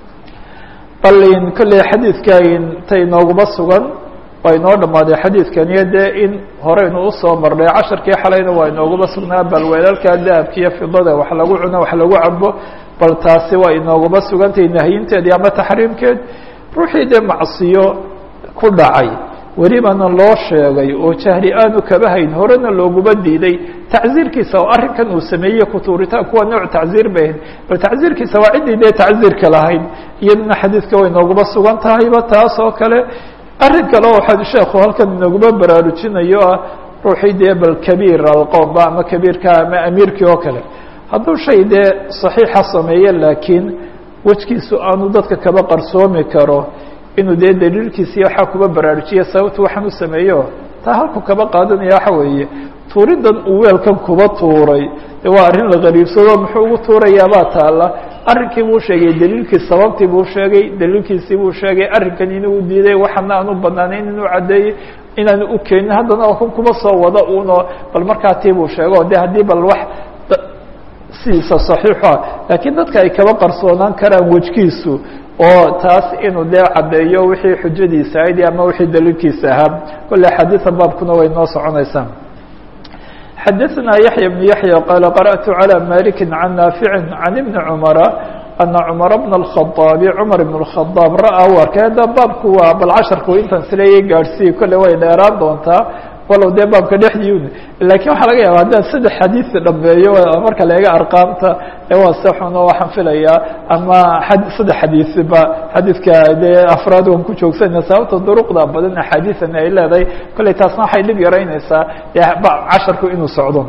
bal kolley xadiidka ta inooguma sugan waa inoo dhammaaday xadiidkaniyo dee in horeynu usoo marnay casharkii xalayna waa inooguma sugnaa bal weelalka dahabkiiyo fidada wax lagu cuno wax lagu cabo bal taasi waa inooguma sugantahay nahyinteedii ama taxriimkeed ruuxii dee macsiyo ku dhacay welibana loo sheegay oo jahli aanu kaba hayn horena looguma diiday tacziirkiisa oo arrinkan uu sameeyey kutuuritaan kuwa nooc tacziir bay ahayd bal tacziirkiisa waa ciddii dee tacziirka lahayd iyaduna xadiidka way inooguma sugan tahayba taas oo kale arrin kale oo sheekhu halkan inooguma baraarujinayo ah ruuxii dee bal kabiir alqoomba ama kabiirka ama amiirkii oo kale hadduu shay dee saxiixa sameeye laakiin wejkiisu aanu dadka kaba qarsoomi karo inuu dee daliilkiisii waxaa kuba baraarujiya sababtu waxaan u sameeyo taa halku kaba qaadanaya waxa weeye tuuridan uu weelkan kuba tuuray de waa arrin la qariibsado muxuu ugu tuurayaabaa taalla arrinkii buu sheegay daliilkii sababtii buu sheegay daliilkiisii buu sheegay arrinkan inuu diiday waxana aan u banaanayn inuu caddeeyey inaanu u keenin haddana kun kuba soo wada uno bal markaa tii buu sheego de haddii bal wax sidiisa saxiixua laakiin dadka ay kaba qarsoonaan karaan wejkiisu oo taas inuu dee caddeeyo wixii xujadiisa ahayd ama wixii daliilkiisa ahaa kolle xadiida baabkuna way noo soconaysaa xadaثna yaحya بن yaحyى qال qarأtu عlى maliki can naafici can ibni cmara ana cmar bn الkhaطaabi cmar ibn الkhaطaab ra'aa u arkay hadda baabku waa bal casharku intan sileeyay gaadhsiiye kolle way dheeraan doontaa walow dee baabka dhexdii lakiin waxaa laga yaaba haddaan saddex xadiid dhameeyo marka laega arqaamta ee waa sexuno waxaan filayaa ama saddex xadiidba xadiidka dee afraad waan ku joogsana sababta duruqda badan axaadiian ay leedahay kolley taasna waxay dhib yaraynaysaa casharku inuu socdo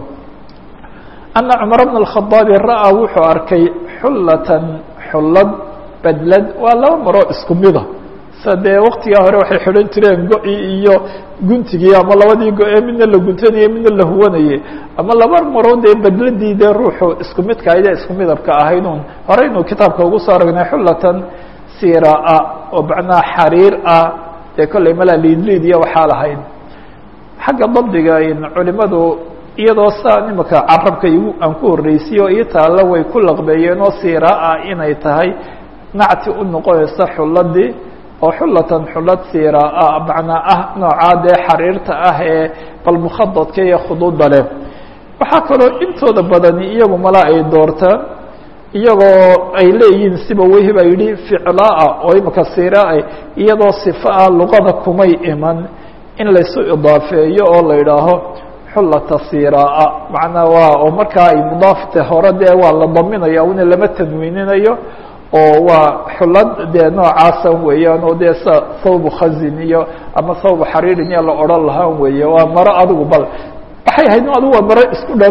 ana cumar bna الkhaطaabi ra'aa wuxuu arkay xullatan xullad bedlad waa laba maroo isku mida sa dee waktigaa hore waxay xidhan jireen go-i iyo guntigii ama labadii go-ee midna la guntanayey midna la huwanayey ama laba marood ee bedladii dee ruuxu isku midka aydee isku midabka ahaydun horeynu kitaabka ugu soo aragnay xullatan siraa oo macnaha xariir ah dee kolley malaa liidliid iyo waxaa lahayd xagga dabdiga culimadu iyadoo saa imaka carabka igu aan ku horreysiy oo ii taalla way ku laqbeeyeen oo siraa inay tahay nacti u noqonaysa xulladii oo xullatan xullad siraa macnaa ah noocaa dee xariirta ah ee bal mukhadadka iyo khuduudda leh waxaa kaloo intooda badani iyagu mala ay doortaan iyagoo ay leeyihiin siba wehib a yidhi ficlaa oo imaka siraa iyadoo sifa ah luqada kumay iman in laysu idaafeeyo oo la idhaaho xullata siraa macnaa waa oo markaa ay mudaafta hore dee waa la daminaya una lama tanwiininayo oo waa xulad dee noocaasan weeyaan oo dee sa thawbu khazin iyo ama thawbu xariirin iyo la odhan lahaan weeye waa maro adigu bal waxay ahayd no adigu waa maro isku dhan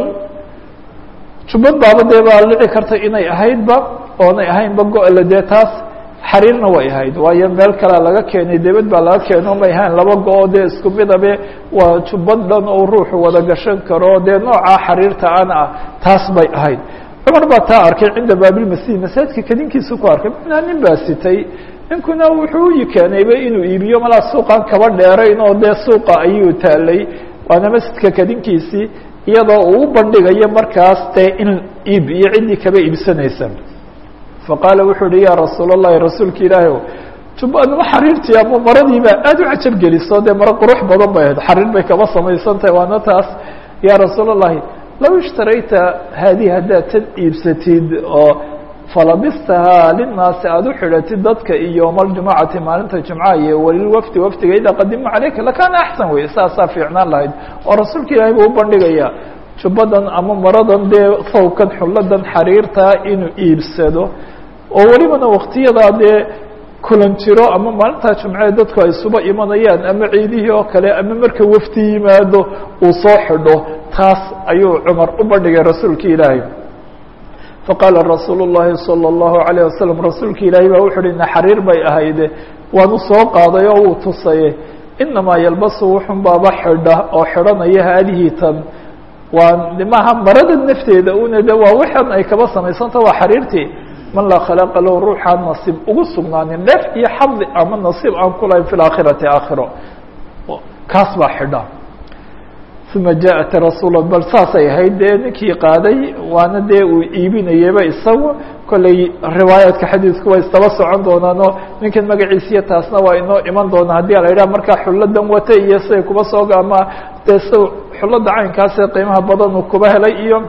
jubbad baaba dee baa dhici karta inay ahaydba oonay ahaynba go-le dee taas xariirna way ahayd waayo meel kalea laga keenay debed baa laga keeno may ahayn laba go-o dee isku midabe waa jubbad dhan oo ruuxu wada gashan karo dee noocaa xariirta ana ah taas bay ahayd cumar baa taa arkay cinda baabilmasjid masaajidka kadinkiisu ku arkay manaa nin baa sitay ninkuna wuxuu u keenayba inuu iibiyo malaa suuqan kaba dheerayn oo dee suuqa ayuu taalay waana masjidka kadinkiisii iyadoo uu u bandhigayo markaas dee in iib iyo ciddii kaba iibsanaysa faqaala wuxuu uhi ya rasuul اllahi rasuulka ilaahi jubanimo xariirtii ama maradiiba aad u cajab geliso dee maro qurux badan bay ahayd xariir bay kaba samaysan tahay waana taas ya rasuul اllahi low ishtarayta haadihi haddaad tan iibsatid oo falabistahaa linaasi aada u xidhatid dadka iyo yowma aljumacati maalinta jumca iyo walilwafdi wafdiga idaa qadima caleyka lakaana axsan wey saasaa fiicnaan lahayd oo rasuulka ilaahay buu u bandhigaya jubbadan ama maradan dee thawbkan xulladan xariirtaa inuu iibsado oo welibana waktiyadaa dee kulan jiro ama maalintaa jumcee dadku ay suba imanayaan ama ciidihii oo kale ama marka wafdi yimaado uu soo xidho taas ayuu cumar u bandhigay rasuulka ilaahay faqaala rasuulu الlahi salى الlahu عalيه wasalam rasuulka ilaahay baa wuxu uhi naxariir bay ahayde waanu soo qaaday oo uu tusaye inamaa yalbasu wuxun baaba xidha oo xidhanaya haadihi tan waa maaha marada nafteeda una de waa waxan ay kaba samaysanta waa xariirtii man laa khalaqa lahu ruuxaan nasiib ugu sugnaanin dheef iyo xadi ama nasiib aan ku lahayn fi laakhirati aakhiro kaas baa xidha uma jaءat rasuul bal saasay ahayd dee ninkii qaaday waana dee uu iibinayaba isagu kolley riwaayaadka xadiidku way istaba socon doonaanoo ninkan magaciisiyo taasna waa inoo iman doonaa haddii la yidhaha markaa xulladan wata iyo siday kuba soo ama dee s xullada caynkaasee qiimaha badan uu kuba helay iyo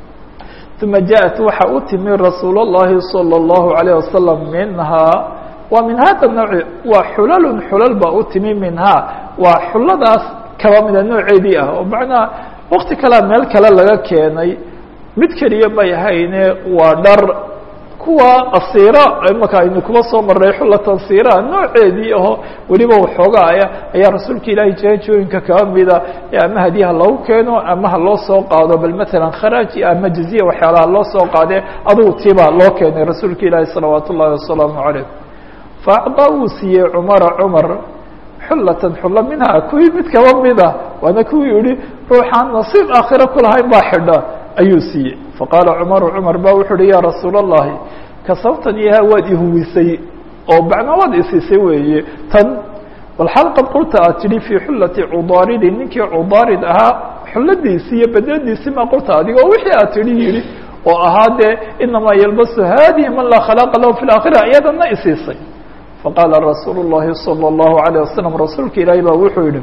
uma jaءat waxa u timi rasuul الlahi salى الlahu عalيه wasalam minhaa waa min hada nooci waa xulalun xulal baa u timi minhaa waa xulladaas kaba mida nooceedii ah oo macnaha wakti kalea meel kale laga keenay mid keliya may ahayne waa dhar kuwa asiira imaka aynu kuba soo marnay xullatan siira nooceedii aho weliba waxoogaaya ayaa rasuulka ilaahay jeejooyinka kaba mida ama hadiyaha lagu keeno ama ha loo soo qaado bal matalan kharaaji ama jaziya waxyaalaha loo soo qaadee adugu tiibaa loo keenay rasuulka ilaahi salawaat ullahi wasalaamu calayh faacdaa uu siiyey cumara cumar xullatan xulla minhaa kuwii mid kaba mida waana kuwii yihi ruuxaan nasiib aakhira kulahayn baa xidha ayuu siiyey faqaala cumaru cumar ba wuxu uhi ya rasuul الlahi kasabtan iyaha waad ihuwisay oo macnaa waad isisay weeye tan walxal qad qulta aad tidhi fii xullati cudaaridin ninkii cudaarid ahaa xulladiisi iyo badadiisi ma qulta adigo wixii aad tidhi yihi oo ahaa dee inamaa yalbasu hadihi man laa khalaaqa lahu fi laakhira iyadana isiisay faqaala rasuulu llahi salى اllahu alayه wasalam rasuulka ilaahi baa wuxuu yihi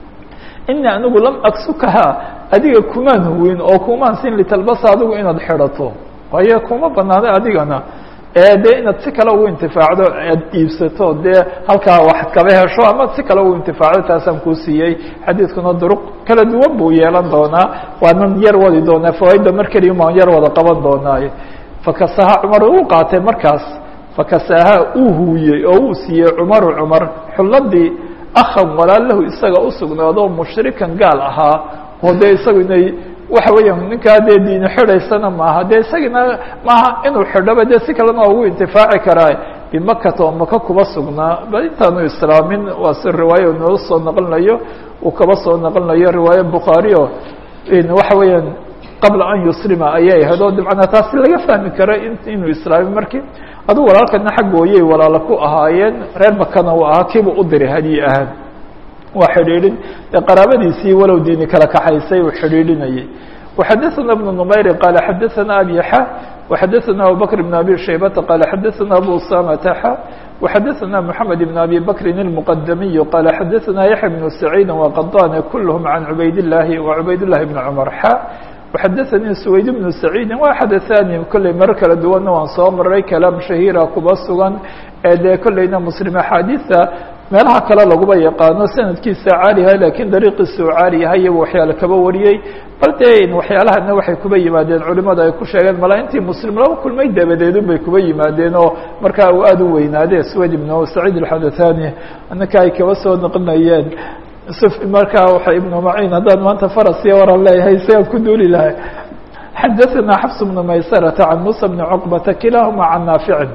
ini anigu lam aksukaha adiga kumaan huwin oo kumaan sin litalbasa adigu inaad xidhato waayo kuma banaana adigana ee dee inaad si kale ugu intifaacdo aad iibsato dee halkaa waxad kaba hesho ama si kale ugu intifaacdo taasaan kuu siiyey xadiidkuna duruq kala duwan buu yeelan doonaa waanan yar wadi doonaa fawaaidda mar keliya maan yar wada qaban doonaaye fakasaha cumar uu qaatay markaas fakasaha uu huwiyey oo uu siiyey cumaru cumar xulladii akhan walaalahu isaga usugnaado mushrikan gaal ahaa oo dee isagu inay waxa weeyaan ninkaa dee diini xidhaysana maaha dee isagina maaha inuu xidhoba dee si kalena waa ugu intifaaci karaa bimakata oo maka kuba sugnaa bal intaanu islaamin waa si riwaayo noo soo naqlinayo uu kaba soo naqlinayo riwaayo bukhaari o waxa weeyaan qabla an yuslima ayay ahayd oo dabcana taasi laga fahmi karo inuu islaamin markii adugu walaalkana xaggooyay walaala ku ahaayeen reer makana uu ahaa kiibuu u diray hadyi ahaan waa xidhiidhin dee qaraabadiisii walow diini kala kaxaysay uu xidhiidhinayay وxadaثna بن نmayr qال xadaثna abi xa وxadaثna abubكر بن abi shaybةa qال xadaثna abu samةa xa وxadaثna mحamed بن abi bkri الmqdmiي qال xadaثna yaحya بن سacيid وqطاn kulhm عan cubayd الlahi وcubayd الlahi بن cmر xa وxadaثnii سwayd بن سacيidi waa xadaثani kolley marar kala duwanna waan soo maray kalaam shahiira kuba sugan ee dee kolleyna mslim axaadiثa meelaha kale laguba yaqaano sanadkiisa caaliha lakiin dariiqiisa u caali yahay iyagu waxyaale kaba wariyey bal dee waxyaalahana waxay kuba yimaadeen culimada ay ku sheegeen mala intii muslim laba kulmay dabadeedun bay kuba yimaadeen oo markaa uu aada u weynaade swed ibn saciid alxadathani ninka ay kaba soo naqlinayeen markaa waa ibnu maciin haddaan maanta farasiya waran leeyahay isagaan ku duuli lahay xadaثana xafs bnu maysarata can musa bni cuqbata kilaahuma can naaficin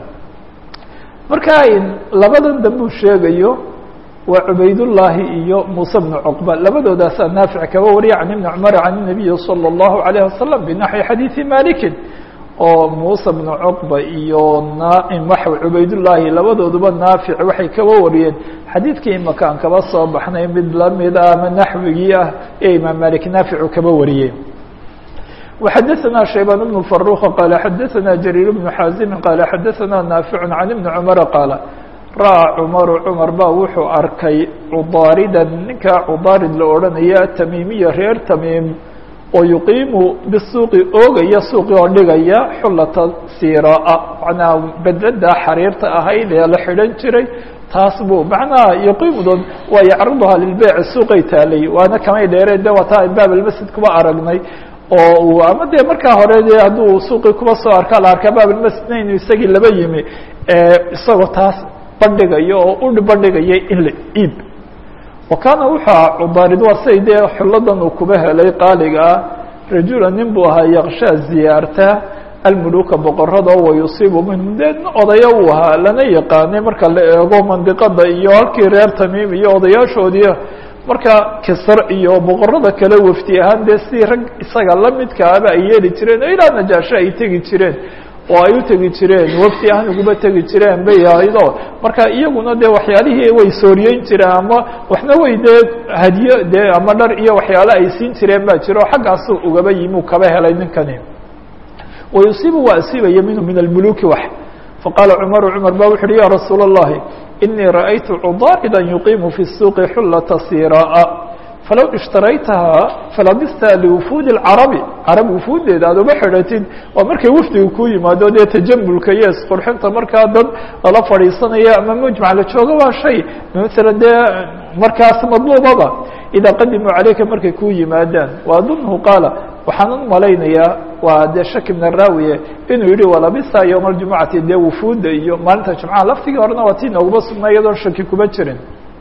marka labadan dambuu sheegayo waa cubaydullaahi iyo muuse bnu cuqba labadoodaasaa naafic kaba wariya can ibni cumar can الnabiyi salى اllahu عalayه wasalam binaxwi xadiiثi malikin oo muuse bnu cuqba iyo nwaxa cubaydullaahi labadooduba naafic waxay kaba wariyeen xadiidkii imaka aan kaba soo baxnay mid lamid ah ama naxwigii ah ee imaam malik naaficu kaba wariyey وxadaثna شhaybان بن فaروq qال xadaثna جرير بن xاaزم qال xadaثna ناaفع عن iبن cمر qaaل ra'ى cمر cمar ba wuxuu arkay cudاarida ninka cudaarid la odhanaya تmimiya reer تmيm oo yuqiimu bالsuuqi oogaya suuqi oo dhigaya xulata sirاa manaa bedlada xariirta ahayd ee la xidhan jiray taas buu macnaha yuqiimudood waa yacruضha lilbeyc suuqay taalay waana kamay dheereen de waata baab اlmasjid kuba aragnay oo uu ama dee markaa hore de hadduu suuqii kuba soo arka la arkaa baablmasjidna inuu isagii laba yimi isagoo taas bandhigayo oo u bandhigaya in la iib wa kaana wuxuu aha cudaarid waa siday dee xulladan uu kuba helay qaaliga ah rajula nin buu ahaa yaqshaa ziyaarta almuluka boqorada wa yusiibu minhum dee odaya uu ahaa lana yaqaanay marka la eego mandiqada iyo halkii reer tamiim iyo odayaashoodii marka kisr iyo boqorada kale wafdi ahaan dee si rag isaga lamidkaaba ay yeeli jireen oo ilaa najaasho ay tegi jireen oo ay u tegi jireen wafdi ahaan uguba tegi jireen bay ahaydo marka iyaguna dee waxyaalihii way sooriyeyn jireen ama waxna way dee hadiyo dee ama dhar iyo waxyaalo ay siin jireen baa jiro o xaggaasu ugaba yimi u kaba helay ninkani wayusiibu waa asiibaya minhu min almuluki wax faqaala cmaru cmar ba wuxu uhi ya rasuula الlahi inii ra'aytu cudaarida yuqiimu fi الsuuqi xulata siraa'a falow ishtaraytahaa falabista liwufuudi اlcarabi carab wufuudeeda aad uma xidhatid waa markay wafdiga ku yimaado dee tajamulka iyo isqurxinta markaa dad lala fadhiisanaya ama mujmac la joogo waa shay maala dee markaas madluubaba idaa qadimuu calayka markay ku yimaadaan waadunhu qaala waxaan u malaynayaa waa dee shaki min araawiye inuu yihi walabisa yowma aljumucati dee wufuudda iyo maalinta jumcaha laftigii horena waa tii nooguma sugnaa iyadoon shaki kuma jirin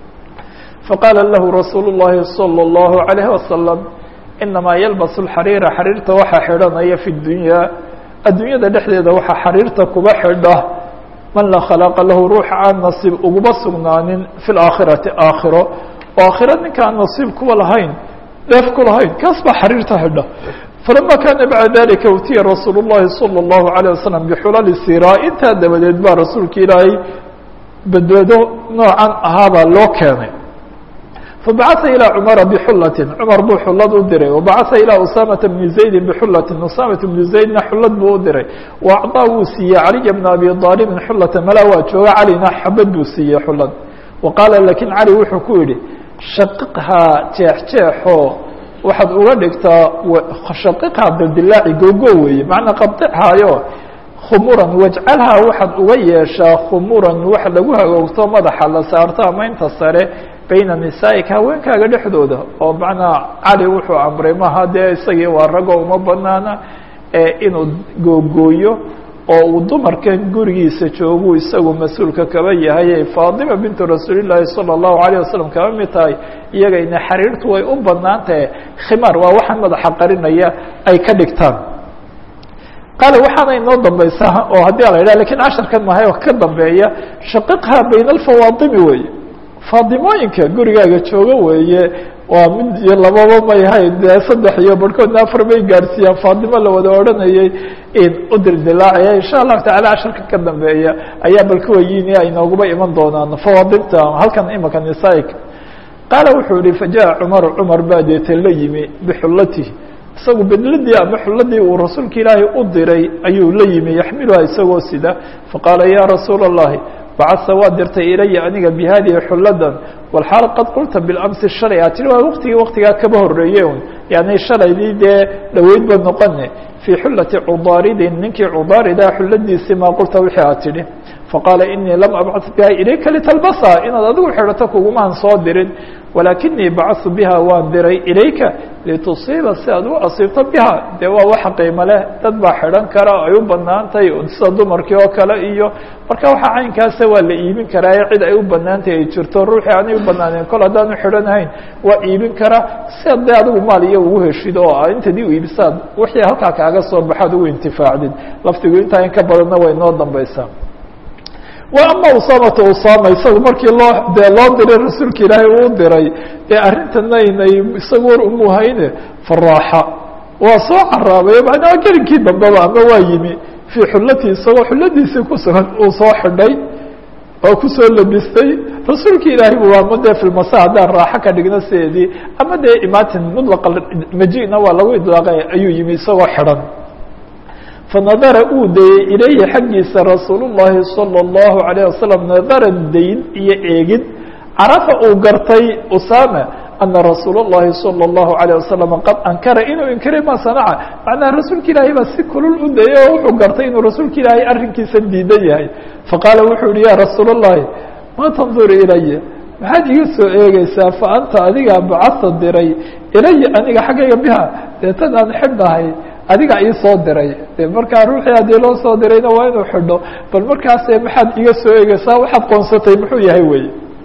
faqaala lahu rasuulu الlahi salى الlahu عalayه wasalam inamaa yalbasu اlxariira xariirta waxaa xidhanaya fi dunya adduunyada dhexdeeda waxaa xariirta kuba xidha man la khalaaqa lahu ruuxa aan nasiib uguma sugnaanin fi اlaakhirati aakhiro oo aakhiro ninka aan nasiib kuba lahayn dheef ku lahayn kaas baa xariirta xidha falama kaana bacda dalika utiya rasuul الlahi salى الlahu عalيه wasalam bixulali sira intaa dabadeed baa rasuulka ilaahay badbaado noocan ahaabaa loo keenay fabacaثa ilى cumara bxulati cumar buu xulad u diray wabacaثa ilى usamata bni zaydi bxulati usamat bni zaydna xulad buu u diray waacطaa wuu siiyey caliya bna abi aalibin xulata mala waa jooga calina xabad buu siiyey xulad waqaala lakin cali wuxuu ku yihi shaqiqhaa jeexjeexo waxaad uga dhigtaa shaqiqhaa bildilaaci gogo weeye macnaa qabdixaayo khumuran wajcalhaa waxaad uga yeeshaa khumuran wax lagu hagoogto madaxa la saarto ama inta sare bayna nisaa'ika haweenkaaga dhexdooda oo macnaa cali wuxuu amray maha dee isagii waa ragoo uma banaana inuu googooyo oo uu dumarkan gurigiisa joogu isagu mas-uulka kaba yahay faatima bintu rasuulillaahi sala allahu alayh wasalam kaba mid tahay iyagayna xariirtu way u banaan tahay khimaar waa waxaan madaxa qarinaya ay ka dhigtaan qaale waxaana inoo dambaysaa oo haddii ala yidhah lakin casharkan mahay oo ka dambeeya shaqiqha bayna alfawaatimi weeye faadimooyinka gurigaaga jooga weeye waa mid iyo lababa may hayn dee saddex iyo barhkoodna afar bay gaarsiiyaan faatimo la wada odhanayay in u dildilaacaya insha allahu tacala casharka ka dambeeya ayaa bal kuwayiini ay nooguba iman doonaan fawaadimta halkan imaka nisaaika qaala wuxuu yihi fajaءa cumaru cumar baa deete la yimi bixullatihi isagu bedladii ama xulladii uu rasuulka ilaahay u diray ayuu la yimi yaxmiluha isagoo sida faqaala ya rasuula الlahi bacasa waa dirtay ilaya aniga bihadihi xuladan walxaal qad qulta bilamsi shalay a tiri waa waqtigii waqtigaa kaba horeeye un yani shalaydii dee dhaweyd ba noqone fii xulati cudaaridin ninkii cudaarida xuladiisii maa qulta wixii aad tidhi faqaala inii lam abcad biha ilayka litalbasa inaad adigu xidhato kugumaan soo dirin walaakinii bacaثtu biha waan diray ilayka litusiiba si aad u asiibto biha dee waa wax qiimo leh dad baa xidhan kara ay u banaantahay sida dumarkii oo kale iyo marka waxa caynkaasa waa la iibin karaaye cid ay u banaantahay ay jirto ruuxii aanay u banaaneen kol haddaanu xidhanahayn waa iibin karaa si ad dee adigu maal iyo ugu heshid oo intadii u iibisaad wixii halkaa kaaga soo baxaad ugu intifaacdid laftigu intaa in ka badanna way noo dambaysaa wa ama usamata usama isagu markii loo dee loo diray rasuulka ilaahay uu diray ee arrintana inay isagu war umuhayne faraaxa waa soo caraabay macnaa gelinkii dambeba ama waa yimi fii xullatii isagoo xulladiisii ku sugan uu soo xidhay oo kusoo labistay rasuulka ilaahay bu ama dee filmasa haddaan raaxo ka dhigno sideedii ama dee imaatin mudlaqa majina waa lagu idlaaqay ayuu yimi isagoo xidhan fanadara uu dayey ilayhi xaggiisa rasuul الlahi salى الlahu عalيه wasalam nadaran dayn iyo eegid carafa uu gartay usama ana rasuul الlahi salى الlahu عalيه wasalam qad ankara inuu inkiray ma sanaca macnaha rasuulka ilaahay baa si kulul u dayey oo wuxuu gartay inuu rasuulka ilaahay arrinkiisa diidan yahay faqaala wuxuu yihi ya rasuul الlahi ma tandur ilaya maxaad iga soo eegeysaa fa anta adigaa bacasa diray ilaya aniga xaggayga biha deetan aan xidhahay adiga ii soo diray de markaa ruuxii haddii loo soo dirayna waa inuu xidho bal markaase maxaad iga soo eegeysaa waxaad qoonsatay muxuu yahay wey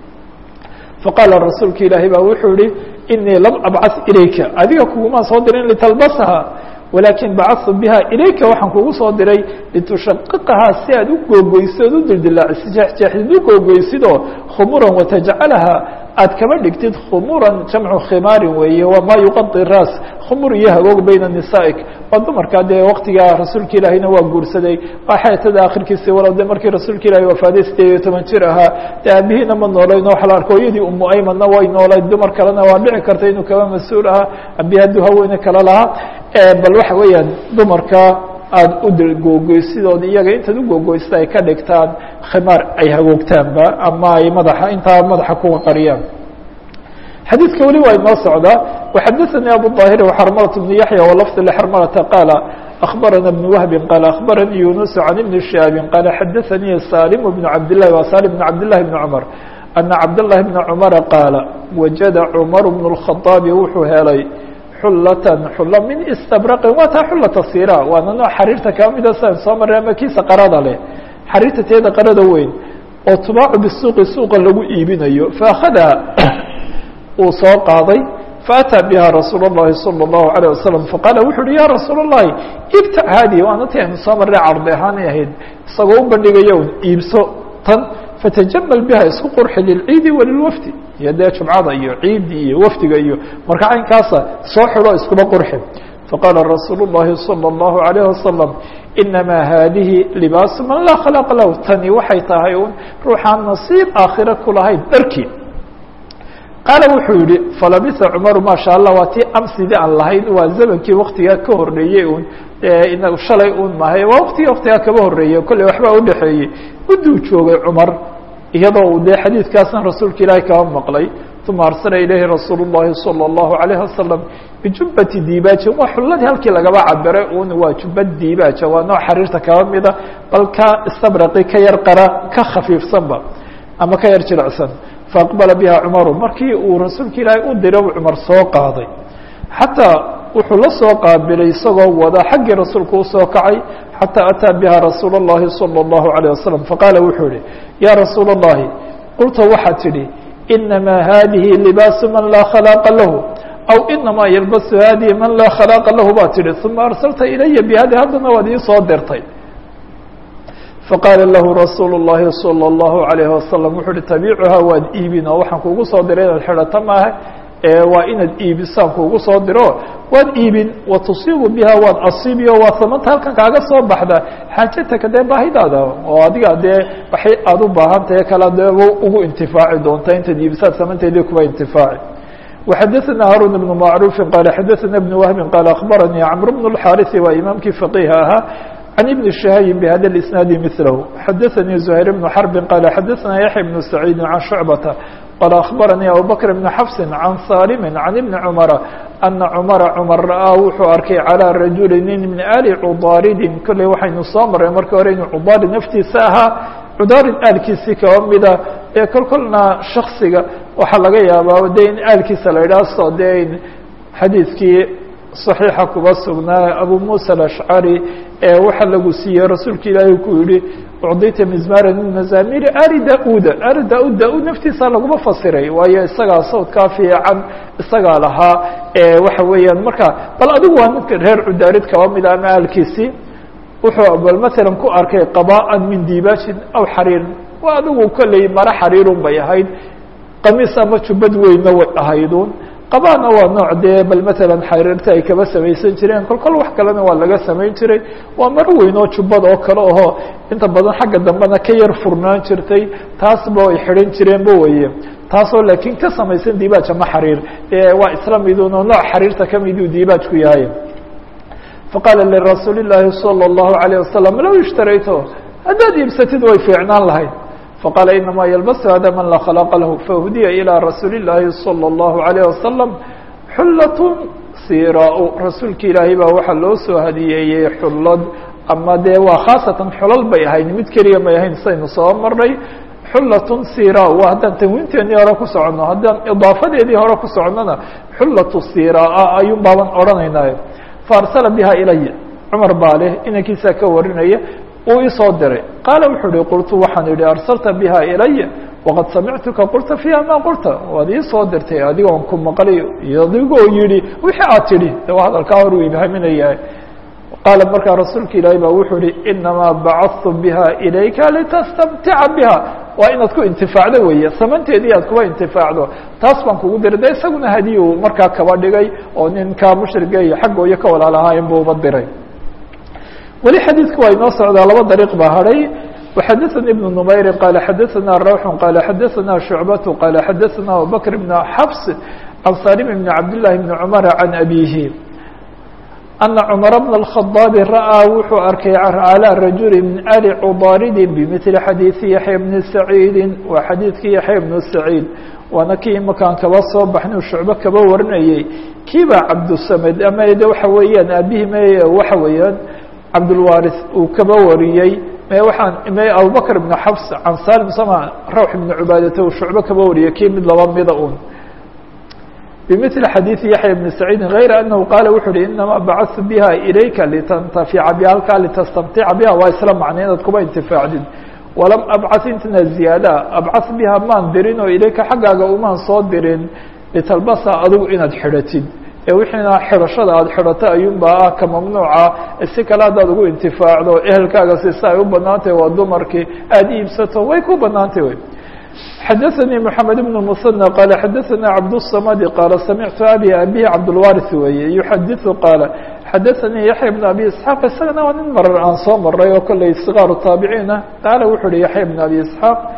faqaala rasuulka ilaahay baa wuxuu yihi inii lam abcas ilayka adiga kugumaa soo dirin litalbasaha walaakin bacadtu biha ilayka waxaan kugu soo diray litushaqiqahaa si aad u googoysid ood u dildilaacisid jeexjeexdid u googoysidoo khumuran watajcalaha aad kaba dhigtid khumuran jamcu khimaarin weeye waa maa yuqadi raas khumur iyo hagoog bayna nisaa'ik waa dumarkaa dee waktigaa rasuulka ilaahayna waa guursaday waa xeetada akhirkiisi walow de markii rasuulka ilahay wafaaday sideed iyo toban jir ahaa dee aabihiina ma noolayn waxa la arko hooyadii umu aymanna way noolayd dumar kalena waa dhici karta inuu kaba mas-uul ahaa abi hadduu haweene kale lahaa bal waxa weeyaan dumarka aada u googoysidood iyaga intaad u googoysida ay ka dhigtaan khimaar ay hagoogtaanba ama ay madaxa intaa madaxa kuga qariyaan xadiidka weli waa inoo socdaa وxadaثnي abu ظاhir وxrmlة بن yaحyى وlفظ لxrmlةa qاala أخbarana بن وهب qال أخbarnii يuنس عن بن شهاaب qال xadaثnii saلم بن cabd للh wa saلم بن cabd للhi بن cمر أنa cabd للhi بن cمر qاala waجada cمر بن الخطاaب wuxuu helay xulatan xulo min istabraqin waa taa xulata sira waana nooc xariirta kaa mida san soo maray ama kiisa qarada leh xariirta teeda qarada weyn oo tubaacu bisuuqi suuqa lagu iibinayo faakadaha uu soo qaaday faataa biha rasuul الlahi salى الlahu عalيه wasalam faqaala wuxu uhi ya rasuul الlahi ibtac haadihi waana ti aynu soo marray cardi ahaanay ahayd isagoo u bandhigayo un iibso tan fatajamal biha isku qurxi lilciidi walilwafdi iyo dee jumcada iyo ciidi iyo wafdiga iyo marka caynkaasa soo xidho iskuba qurxi faqaala rasuul الlahi salى الlahu عalيه wasalam inamaa haadihi libaasu man laa khalaqa lahu tani waxay tahay un ruuxaan nasiib aakhira ku lahayn dharkii qaala wuxuu yihi falabisa cumaru maasha allah waa tii amsidii aan lahayn waa zamankii waktigaa ka horreeyey un inagu shalay un mahay waa waktigii waktigaa kaba horreeyey kolley waxbaa udhexeeyey mudduu joogay cumar iyadoo uu dee xadiidkaasna rasuulka ilaahi kaba maqlay uma arsala ilayhi rasuul الlahi salى الlahu عalayه wasalam bijubbati diibaajin waa xulladii halkii lagaba cabiray un waa jubbad diibaaja waa nooc xariirta kaba mida bal ka istabraqi ka yar qara ka khafiifsanba ama ka yar jilicsan faaqbala biha cumaru markii uu rasuulka ilaahay u diray u cumar soo qaaday xataa wuxuu la soo qaabilay isagoo wada xaggii rasuulku usoo kacay xataa ataa biha rasuul الlahi salى الlahu عalيه wasalam faqaala wuxuu yihi ya rasuul الlahi qulta waxaad tidhi inama hadihi libaasu man laa khalaaqa lahu aw inamaa yalbasu hadihi man laa khalaaqa lahu baa tihi uma arsalta ilaya bihadi haddana waad ii soo dirtay faqaala lahu rasuulu الlahi salى الlahu عalayه wasalam wuxuu uhi tabiicuhaa waad iibin oo waxaan kuugu soo diray inaad xidhato maaha waa inaad iibisaan kuugu soo diro waad iibin wa tusiibu biha waad asiibiyo waa samanta halkan kaaga soo baxda xaajataka dee baahidaada oo adiga dee waxay aada u baahan tahay kala dee ugu intifaaci doonta intaad iibisaad samanteedii kuwa intifaaci وxadثna hاrون بن معروف qال xadثna بن وهب qال أخبرني cمر بن الحاrث waa imaamkii فقيه ahaa عن بن شhهي بhda الإسناaد مثله xadثnي زهير بن حرب qال xadثna يحيى بن سعيد عن شعبة qال أخبرني أبوبكر بن حفص عن صاrم عن بن عمر أن cمر cمر ra'ىa wuxuu arkay عalى رaجuل nin min آli cudاaridin kolley waxaynu soo maray marka hore inuu cudaarid naftiisa ahaa cudaarid aalkiisii kaba mida ee kol kolna shaksiga waxaa laga yaabaa de in aalkiisa la idhaah so de xadiidkii صaxiixa kuba sugnaa abu muسى الأشcari ee waxa lagu siiyey rasuulka ilaahi ku yihi ucdita mizmara min mazamiri ali da-uda ali da-ud da-ud naftiisa laguma fasiray waayo isagaa sawdkaa fiican isagaa lahaa waxa weeyaan marka bal adigu waa ninka reer cudaarid kaba mida ama aalkiisii wuxuu bal matalan ku arkay qabaan min dibaajin aw xariirin waa adigu kolley maro xariirun bay ahayd qamiis ama jubbad weynna way ahaydun qabaana waa nooc dee bal matalan xariirta ay kaba samaysan jireen kol kol wax kalena waa laga samayn jiray waa maro weyn oo jubbad oo kale aho inta badan xagga dambena ka yar furnaan jirtay taasba ay xidhan jireenba weye taasoo laakiin ka samaysan dibaaj ama xariir waa isla midun oo nooc xariirta kamiduu dibaajku yahay faqaala lirasuuli الlaahi salى الlahu عalيه wasalam low ishtarayto haddaad iibsatid way fiicnaan lahayd faqaala inamaa ylbasu hada man laa khalaaqa lahu fahudiya ilىa rasuuli الlaahi salى الlahu عalيه wasalam xullat siraa rasuulki ilaahay baa waxaa loo soo hadiyeeyey xullad ama dee waa khaasatan xulal bay ahayd mid keliya may ahayn saynu soo marnay xullatun sira waa haddaan tanwiinteenii hore ku soconno haddaan idaafadeedii hore ku soconnona xullatu siraa ayuun baaban odhanaynaayo faarsala biha ilaya cumar baa leh inankiisaa ka warinaya uu isoo diray qaala wuxuu uhi qultu waxaan idhi arsalta biha ilaya waqad samictuka qulta fiiha ma qulta waad iisoo dirtay adigoon ku maqlay adigoo yihi wixii aad tidhi de waa hadalkaa hor uu ibhaminayahay qaala markaa rasuulka ilaahi baa wuxuu ihi inamaa bacadtu biha ilayka litastamtica biha waa inaad ku intifaacdo weeye samanteedii aad kuba intifaacdo taas baan kugu diray de isaguna hadiyu markaa kaba dhigay oo ninkaa mushriga iyo xaggooyo ka walaalahaayeen buu uba diray weli xadiidku waa inoo socdaa laba dariiq baa hadhay وxadثnي بن نmayri qال xadثna rwح qال xadثna شhuعبة qال xadثna abubكر بن xفs عan saلم بن cabdاللahi بن cمر عan أbيهi أنa cمر بن الخطاaب ra'ىa wuxuu arkay عalى رaجuل min آli cضاardi بmثل xadيiثi yaحyى بن سacيidi waa xadiidkii yaحyى بن سacيid waana kii imakaan kaba soo baxnay shucbe kaba warinayey kiibaa cabdالsmd ama de waxa weeyaan aabihii m waxa weeyaan cabdالwاriث uu kaba wariyey waaan abubakr بن xفs can salim sama rawx بn cubaadata uu shucbe kaba wariyay kii mid laba mida un bmثل xadيiثi yaحyى بن سacيidi غayra أنhu qaala wuxu uhi inamaa bacثtu biha ilayka litantafica biha halkaa litastamtica biha waa isla macnay inaad kuba intifaacdid walam abcaث intna ziyaada abcaث biha maan dirin oo ilayka xaggaaga umaan soo dirin litalbasa adigu inaad xidhatid ee wixiina xidhashada aada xidhato ayuunbaa ah ka mamnuuca si kale haddaad ugu intifaacdo ehelkaaga sisa ay u banaantahy waa dumarkii aada iibsato way ku banaantay wy xadaثnii mحamed بن المثنى qال xadaثna cabdالصmd qاala samictu abi abihi cabdالwariث weeye yuxadiثu qaala xadaثanii yaحya بن abi isxaaq isagana waa nin marar aan soo maray oo kolley صغاar taabiciina qaala wuxu uhi yaحya بن abi isxaaq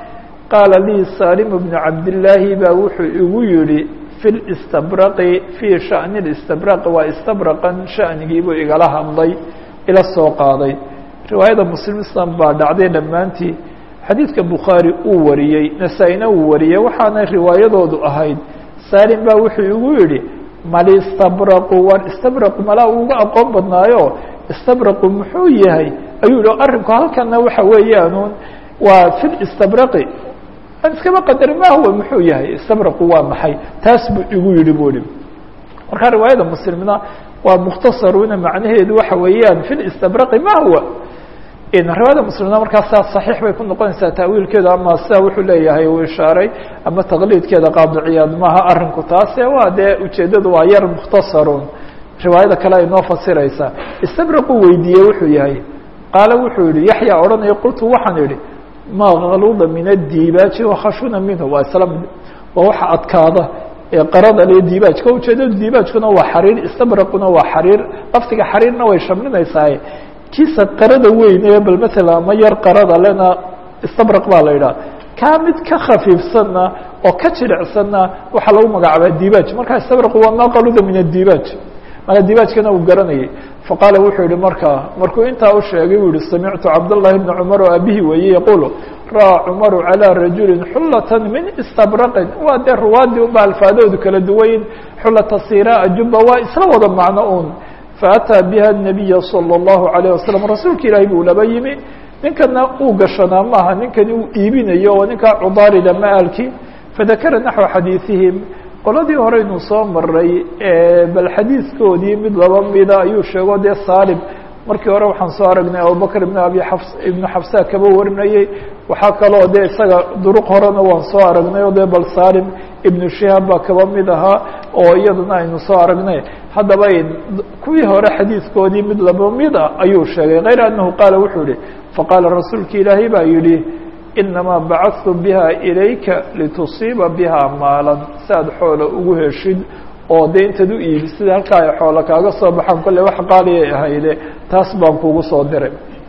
qaala lii salim bnu cabdillaahi baa wuxuu igu yihi fi listabraqi fii shani listabraqi waa istabraqan shanigiibuu igala hadlay ila soo qaaday riwaayada muslim islam baa dhacday dhammaantii xadiidka bukhaari uu wariyey nasaa-ina uu wariyey waxaana riwaayadoodu ahayd salim baa wuxuu igu yihi malistabraqu war istabraqu malaa uga aqoon badnaayo istabraqu muxuu yahay ayuu yihi arrinku halkana waxa weeyaanuun waa fi listabraqi an iskaba qadar ma huwa muxuu yahay istabraqu waa maxay taas buu igu yihi bu ihi marka riwaayada muslimna waa mukhtasaruna macnaheedu waxa weeyaan fi listabraqi ma huwa riwaayada muslimna markaas saa saxiix bay ku noqonaysaa taawiilkeeda ama sidaa wuxuu leeyahay uu ishaaray ama taqliidkeeda qaadiciyaad maaha arrinku taase waa dee ujeeddadu waa yar mukhtasarun riwaayada kale ay noo fasiraysaa istabraqu weydiiyey wuxuu yahay qaala wuxuu yihi yaxya odhanaya qultu waxaan idhi ma kaluda min adibaaji wakhashuna minhu waa isla mid waa waxa adkaada ee qarada le dibaajka ujeedadu dibaajkuna waa xariir istabraquna waa xariir laftiga xariirna way shamlinaysaa kiisa qarada weyn ee bal matala ama yar qarada lena istabraq baa la yidhaha kaa mid ka khafiifsanna oo ka jilicsanna waxaa lagu magacaabaa dibaaj marka istabraqu waa ma qaluda min adibaaj mana dibaajkana uu garanayay faqaala wuxuu yihi markaa markuu intaa u sheegay uu yihi samictu cabdالlahi bna cumar oo abihi weeye yaqulu ra'aa cumaru calىa rajuli xulata min istabraqin waa dee ruwaadii unba alfaadoodu kala duwayn xulata siraa juba waa isla wada macno un faأtىa biha الnabiya salى الlahu عalيه wasalam rasuulka ilaahi buu laba yimi ninkana uu gashanaa maaha ninkani uu iibinayo oo ninkaa cudaarida maalki fadakara naxو xadiiثihim qoladii horeynu soo maray bal xadiidkoodii mid laba mida ayuu sheego dee salim markii hore waxaan soo aragnay abubakr ibn abi xafs ibnu xafsa kaba warinayey waxaa kaloo dee isaga duruq horena waan soo aragnay o dee bal salim ibnu shihaab baa kaba mid ahaa oo iyadana aynu soo aragnay haddaba kuwii hore xadiidkoodii mid laba mid a ayuu sheegay kayr anahu qaala wuxuu yihi faqaala rasuulka ilaahay baa yidhi inamaa bacadtu biha ilayka litusiiba biha maalan si aad xoola ugu heshid oo dee intaad u iibi sida halkaa ay xoola kaaga soo baxaan kolley wax qaaliyay ahayde taas baan kugu soo diray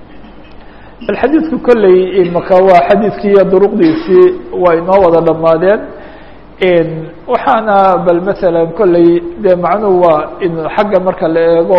bal xadiidku kolley imaka waa xadiidkiiyo duruqdiisii waa inoo wada dhammaadeen waxaana bal masalan kolley dee macnuhu waa in xagga marka la eego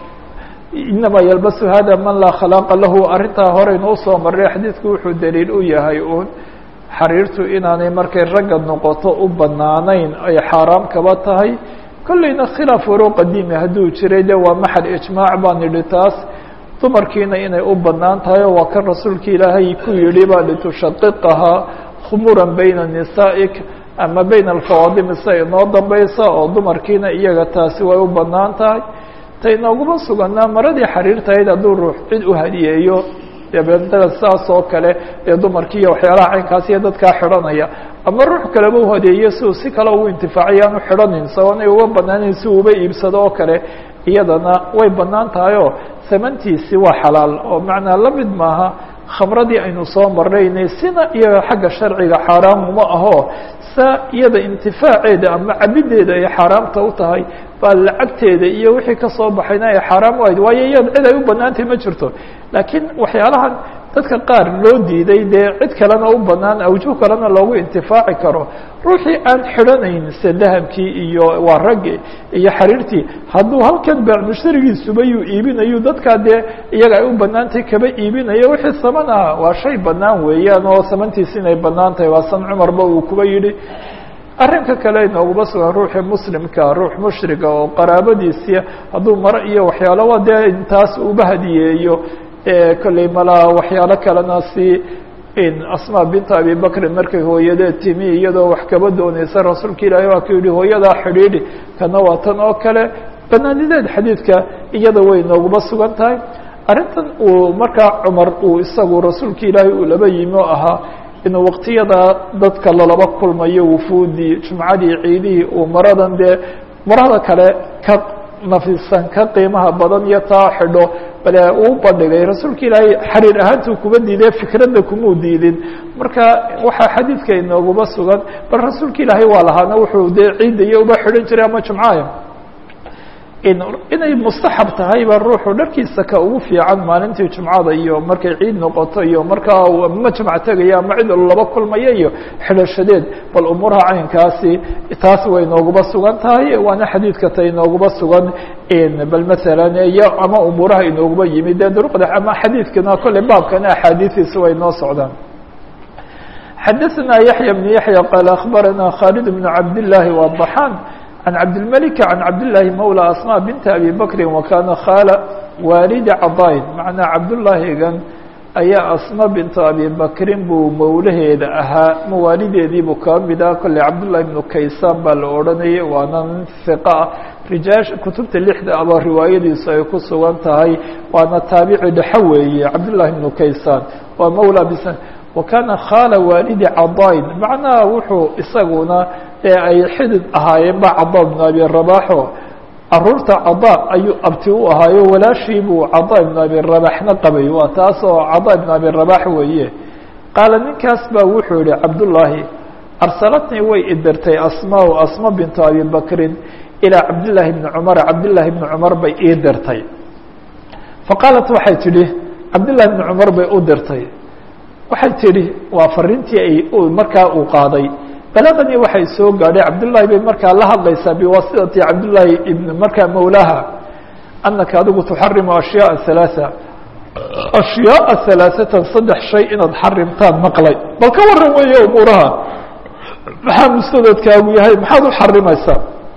inama yalbasu hada man laa khalaaqa lahu arrintaa horeynu usoo marray xadiidku wuxuu daliil u yahay uun xariirtu inaanay markay ragga noqoto u banaanayn ay xaaraam kaba tahay kolleyna khilaaf waroo qadiimi hadduu jiray de waa maxal ijmaac baan idhi taas dumarkiina inay u banaan tahay oo waa kan rasuulka ilaahay ku yidhi ba litushaqiqahaa khumuran bayna nisaa'ik ama bayna alfawaadimi sia inoo dambaysa oo dumarkiina iyaga taasi way u banaan tahay ta inooguma suganaa maradii xariirtahayd hadduu ruux cid u hadiyeeyo dabeetana saas oo kale dee dumarkii iyo waxyaalaha caynkaas iyo dadkaa xidhanaya ama ruux kaleba u hadeeyo si uu si kale ugu intifaaciyo aanu xidhanin sabanay uga banaanayn si uuba iibsado oo kale iyadana way banaan tahay oo samantiisi waa xalaal oo macnaa la mid maaha khamradii aynu soo marnaynay sina iyaga xagga sharciga xaaraamuma aho sa iyada intifaaceeda ama cabideeda ay xaaraamta u tahay baa lacagteeda iyo wixii kasoo baxayna ay xaaraam u ahayd waayo iyada cid ay u banaantay ma jirto laakiin waxyaalahan dadka qaar loo diiday dee cid kalena u banaan awjuh kalena loogu intifaaci karo ruuxii aan xidhanayn se dahabkii iyo waa raggi iyo xariirtii hadduu halkan baac mushtarigiisuba yuu iibinayu dadkaa dee iyaga ay u banaantay kaba iibinayo wixii saman aha waa shay banaan weeyaan oo samantiisi inay banaan tahay waa san cumarba uu kuba yidhi arrinka kale inooguma sugan ruuxii muslimka ruux mushriga oo qaraabadiisii hadduu maro iyo waxyaalo waa dee intaas uba hadiyeeyo kolley malaa waxyaalo kalena si asma binta abi bakrin markay hooyadeed timi iyadoo wax kaba dooneysa rasuulka ilaahay waa ku yihi hooyadaa xidhiidhi kana waa tan oo kale banaanideed xadiidka iyada way nooguma sugan tahay arrintan uu markaa cumar uu isagu rasuulka ilaahay uu laba yimi oo ahaa inuu waqtiyada dadka lalaba kulmayo wufuudii jumcadii ciidihii uu maradan dee marada kale ka nafisan ka qiimaha badan iyo taa xidho bale uu bandhigay rasuulka ilaahay xariir ahaantuu kuba diiday fikradda kumuu diidin marka waxaa xadiidka inooguma sugan bal rasuulka ilaahay waa lahaana wuxuu dee ciidda iyo uba xidhan jiray ama jumcaya inay mustaxab tahayba ruuxu dharkiisa ka ugu fiican maalintii jumcada iyo markay ciid noqoto iyo markaa ma jumc tegaya ama cid laba kulmaya iyo xidhashadeed bal umuuraha caynkaasi taas way nooguba sugan tahay waana xadiidka ta inooguba sugan bal masalan iyo ama umuuraha inooguba yimid dee duruqda ama xadiidkana kolley baabkana axaadiidiisa way noo socdaan xadaثna yaحyى بن yaحyى qال أخbarana khالد بن cabd اللahi وضحاn عن cabdالملك عن cabdاللahi mولى أsmاء بنت أbي بكri وkana khاla waalidi cadayn macnaa cabdالlahigan ayaa asma bintu abi bakrin buu mawlaheeda ahaa mawaalideedii buu kaba mid ah kolley cabdullahi ibnu kaysaan baa la odhanayay waana nin hiqa ah rijaash kutubta lixda aba riwaayadiisu ay ku sugan tahay waana taabici dhexo weeye cabdullahi ibnu kaysaan waa mawla bis wa kana khaala waalidi cadayn macnaha wuxuu isaguna ee ay xidid ahaayeen ba cada bnu abi rabaxo caruurta cada ayuu abti u ahaayo walaashii buu cada ibnu abi rabaxna qabay waa taas oo cada ibnu abi rabax weeye qaala ninkaas baa wuxuu yihi cabdullaahi arsalatnii way idirtay asmaa asma bintu abi bakrin ilaa cabdillaahi bni cumar cabdillaahi bni cumar bay ii dirtay faqaalat waxay tidhi cabdillahi bni cumar bay u dirtay waxay tidhi waa fariintii ay markaa uu qaaday balaqanii waxay soo gaadhay cabdullaahi bay markaa la hadlaysaa biwaasitati cabdullaahi ibn markaa mawlaha anaka adigu tuxarimu ashyaaa halaaa ashyaaa halaaثatan saddex shay inaad xarimtaan maqlay bal ka waran weeye umuuraha maxaa mustadadkaagu yahay maxaad u xarimaysaa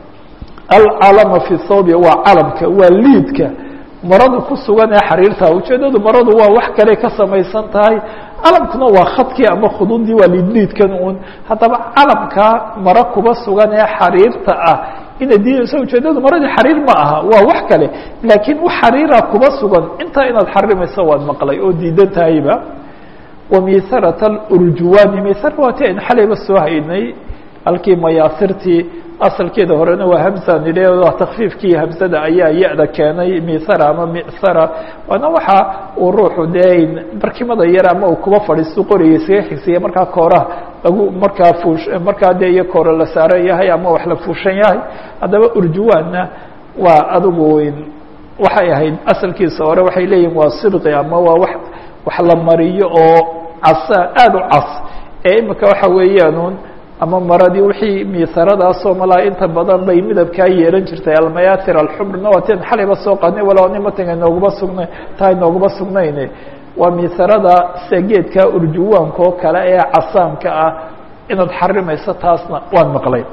alcalama fi thawbi waa calamka waa liidka maradu ku sugan ee xariirta ujeedadu maradu waa wax kale ka samaysan tahay calamkuna waa khadkii ama khududii waa liidliidkan un haddaba calamkaa maro kuba sugan ee xariirta ah inay diidayso ujeedadu maradii xariir ma aha waa wax kale laakiin wax xariira kuba sugan intaa inaad xarimayso waad maqlay oo diidan tahayba wa misarat urjuwani misar waa ti aynu xalayba soo haynay halkii mayaasirtii asalkeeda horena waa hamsa nidhe waa takfiifkii hamsada ayaa ya-da keenay misara ama misara waana waxa uu ruuxu dee barkimada yar ama uu kuba fadhiisto qoriga iskaga xigsiya markaa kooraha lagu markaa fuush markaa dee iyo koora la saaran yahay ama wax la fuushan yahay haddaba urjuwaanna waa adigu waxay ahayd asalkiisa hore waxay leeyihin waa sibqi ama waa wax wax la mariyo oo casa aada u cas ee imika waxa weeyaan ama maradii wixii miisaradaasoo malaa inta badan bay midabkaa yeelan jirtay almayatir alxumrna waa ten xalayba soo qaadnay walow nimatan nooguma sugna tahay nooguma sugnayne waa miisarada sida geedka urjuwaanka oo kale ee casaanka ah inaad xarimayso taasna waan maqlay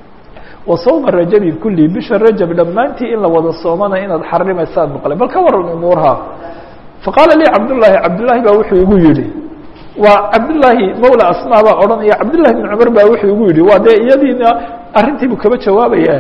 wa sawma rajabi kulli bisha rajab dhammaantii in la wada soomana inaad xarimaysaad maqlay bal ka waran umuurha faqaala lii cabdullaahi cabdullaahi baa wuxuu igu yihi waa cabdالlahi mawla asma baa odhanaya cabdالlahi بn cumar baa wuxuu igu yihi waa dee iyadiina arrintiibu kaba jawaabaya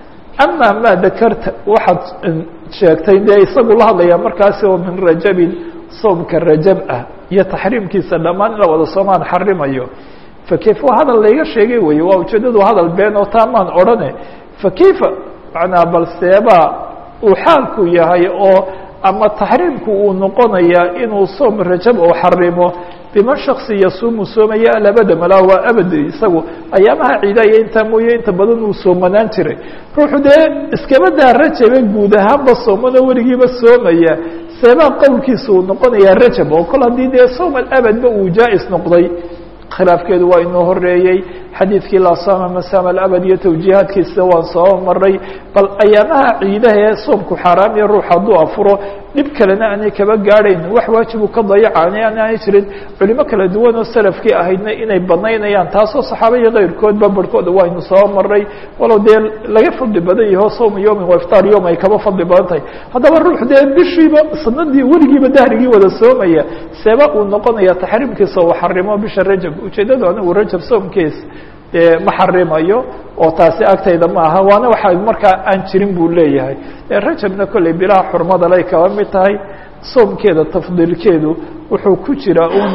ama ma dakarta waxaad sheegtay dee isagu la hadlaya markaasi oo min rajabin soomka rajab ah iyo taxriimkiisa dhammaan in la wada soomaan xarimayo fakayf waa hadal layga sheegay weye waa ujeedadu hadal been oo taamaan odhane fakayfa manaa bal seebaa uu xaalku yahay oo ama taxriimku uu noqonayaa inuu soom rajab oo xarimo biman shaksi yasuumu soomaya alabada malaa waa abad isagu ayaamaha ciidaya intaa mooye inta badan uu soomanaan jiray ruuxu dee iskaba daa rajabe guud ahaanba soomano weligiiba soomaya seebaa qowlkiisa uu noqonayaa rajab oo kol haddii dee soom alabadba uu jaa-is noqday khilaafkeedu waa inoo horeeyey xadiidkii laa saama masaama alabad iyo tawjiihaadkiisa waan soo maray bal ayaamaha ciidaha ee soomku xaaraamiya ruux hadduu afuro dhib kalena aanay kaba gaadhayn wax waajibu ka dayacaana aanay jirin culimo kala duwan oo salafkii ahaydna inay banaynayaan taasoo saxaaba iyo keyrkoodba barhkooda waynu soo maray walow dee laga fadli badan yaho sowma yowmin wa iftaar yowm ay kaba fadli badan tahay haddaba ruux dee bishiiba sanadii weligiiba dahrigii wada soomaya seeba uu noqonaya taxriimkiisa uu xarimo bisha rajab ujeedadu anigu rajab soomkiis dee ma xarimayo oo taasi agtayda ma aha waana waxa markaa aan jirin buu leeyahay rajabna kolley bilaha xurmada lay kaba mid tahay soomkeeda tafdiilkeedu wuxuu ku jira un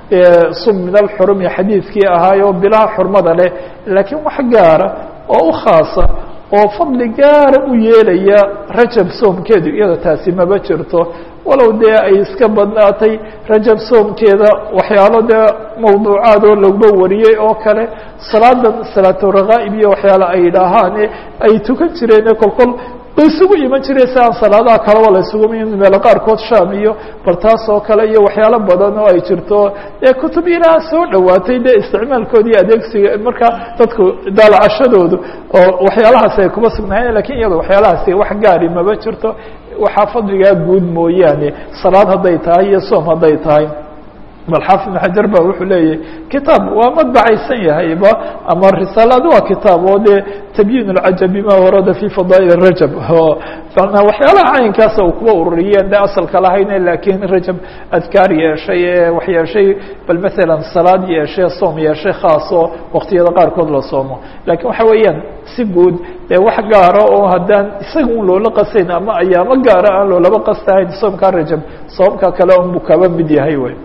sum min alxurumi xadiidkii ahaayo bilaha xurmada leh laakiin wax gaara oo u khaasa oo fadli gaara u yeelaya rajab soomkeedu iyada taasi maba jirto walow dee ay iska badnaatay rajab soomkeeda waxyaalo dee mawduucaad oo lagba wariyey oo kale salaadan salaaturakaa'ib iyo waxyaalo ay idhaahaane ay tukan jireene kolkol la isugu iman jiray si aan salaadaha kaleba la isugu iman meelo qaarkood sham iyo bal taas oo kale iyo waxyaalo badan oo ay jirto ee kutub ilaa soo dhowaatay dee isticmaalkooda iyo adeegsiga marka dadku daalacashadoodu oo waxyaalahaasi ay kuma sugnaayeen lakin iyado waxyaalahaasi wax gaari maba jirto waxaa fadligaa guud mooyaane salaad hadday tahay iyo soom hadday tahay bal xaafid ibn xajar ba wuxuu leeyahy kitaab waa madbacaysan yahayba ama risaalad waa kitaab oo dee tabyiin اlcajab bima warada fi fadaa'il rajab o manaa waxyaalaha caynkaasa uu kuwa ururiyeen de asalka lahayne lakin rajab adkaar yeeshay ee wax yeeshay bal masalan salaad yeeshay soom yeeshay khaasoo waqtiyada qaarkood la soomo lakin waxa weeyaan si guud dee wax gaara oo haddaan isaga un loola qasayn ama ayaamo gaara aan loolaba qastahayn soomka rajab soomka kale unbu kaba mid yahay wey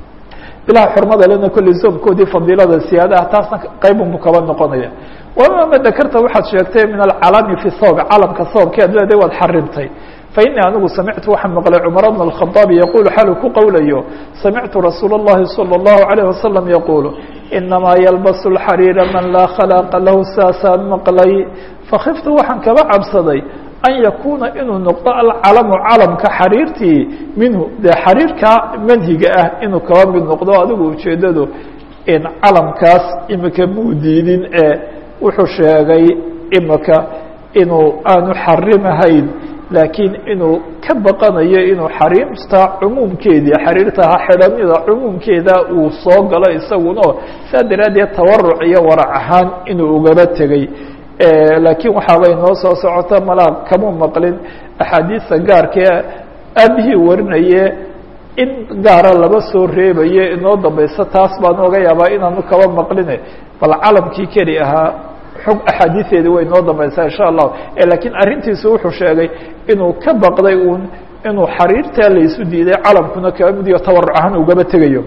bilaha xurmada lena kolley soomkoodii fadiilada siyaadaha taasna qaybunbu kaba noqonaya wama ma dakarta waxaad sheegtay min alcalami fi thawb calamka thoobkeed leeda waad xarimtay fainii anigu samictu waxaan maqlay cumar bna الkhaطaabi yaqulu xalu ku qowlayo samictu rasuul الlahi salى الlahu عalيه wasalam yaqulu inamaa yalbas اlxariira man laa khalaaqa lahu saasaan maqlay fakiftu waxaan kaba cabsaday an yakuna inuu noqdo alcalamu calamka xariirtii minhu dee xariirka manhiga ah inuu kaba mid noqdo adigu ujeedadu in calamkaas imika muu diidin ee wuxuu sheegay imika inuu aanu xarimahayn laakiin inuu ka baqanayo inuu xariirta cumuumkeedii xariirtaha xidhanida cumuumkeeda uu soo galo isaguna saa daraaddeed tawaruc iyo warac ahaan inuu ugaba tegey laakiin waxaabay noo soo socota malaa kama maqlin axaadiista gaarkee aabihii warinaye in gaara laba soo reebaye inoo dambayso taas baan oga yaabaa inaanu kaba maqline bal calamkii keli ahaa xog axaadiiseedi way noo dambaysaa insha allahu lakiin arrintiisu wuxuu sheegay inuu ka baqday uun inuu xariirtaa laysu diiday calamkuna kaba midiyo tawaruc ahaan ugaba tegayo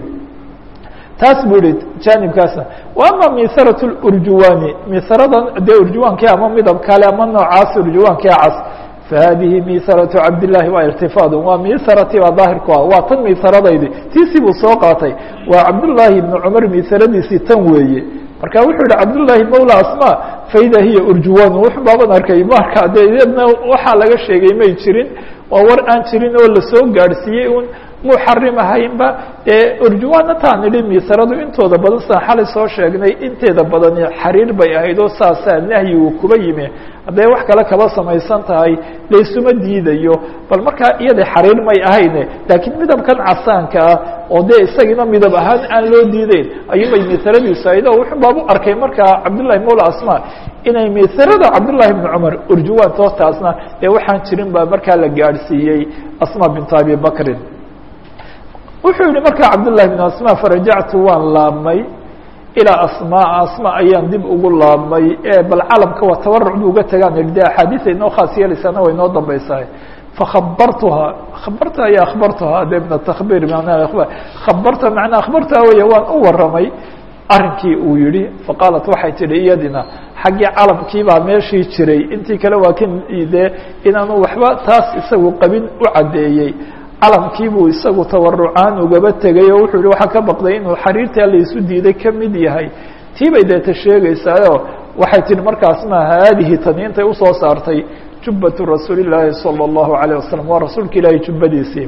taas buu yihi janibkaasna wa ama misarat urjuwani misaradan dee urjuwankii ama midab kale ama noocaas urjuwankii cas fahadihi misaratu cabdillahi waa irtifaad waa misarati baa daahirku ah waa tan misaradaydi tiisii buu soo qaatay waa cabdullaahi ibni cumar misaradiisii tan weeye marka wuxuu yihi cabdullaahi mawla asma faida hiya urjuwan wux baaban arkay marka dee iyadna waxaa laga sheegay may jirin waa war aan jirin oo lasoo gaadhsiiyey un muu xarimahaynba urjuwaana taan idhi misaradu intooda badan saan xalay soo sheegnay inteeda badani xariir bay ahayd oo saasaa nahyi uu kuba yimi hadday wax kale kaba samaysan tahay laysuma diidayo bal markaa iyada xariir may ahayne laakiin midabkan casaanka ah oo dee isagina midab ahaan aan loo diideyn ayuubay misaradiisu ahayd oo wuxuu baabu arkay markaa cabdullahi mawla asma inay misarada cabdullahi bni cumar urjuwaan toostaasna dee waxaan jirin baa markaa la gaadhsiiyey asma bintu abi bakrin wuxuu yihi markaa cabdullahi bn asma farajactu waan laabmay ilaa asmaa asma ayaan dib ugu laabmay bal calamka waa tawaruc bu uga tagaan ihi de axaadiisa inoo khaas yeelaysana way inoo dambaysahay fakhabartuhaa khabarta iyo akhbartuhaa de min atakbir khabarta manaa akhbartuhaa wey waan u waramay arrinkii uu yihi faqaalat waxay tihi iyadina xaggii calamkii baa meeshii jiray intii kale waa kan de inaanu waxba taas isagu qabin u caddeeyey calamkii buu isagu tawarucaan ugaba tegay oo wuxuu yihi waxaa ka baqday inuu xariirtaa laysu diiday ka mid yahay tii bay deeta sheegaysaayo waxay tihi markaasna haadihi tani intay usoo saartay jubbatu rasuuli llaahi salى اllahu عalيه wasalam waa rasuulka ilaahay jubbadiisii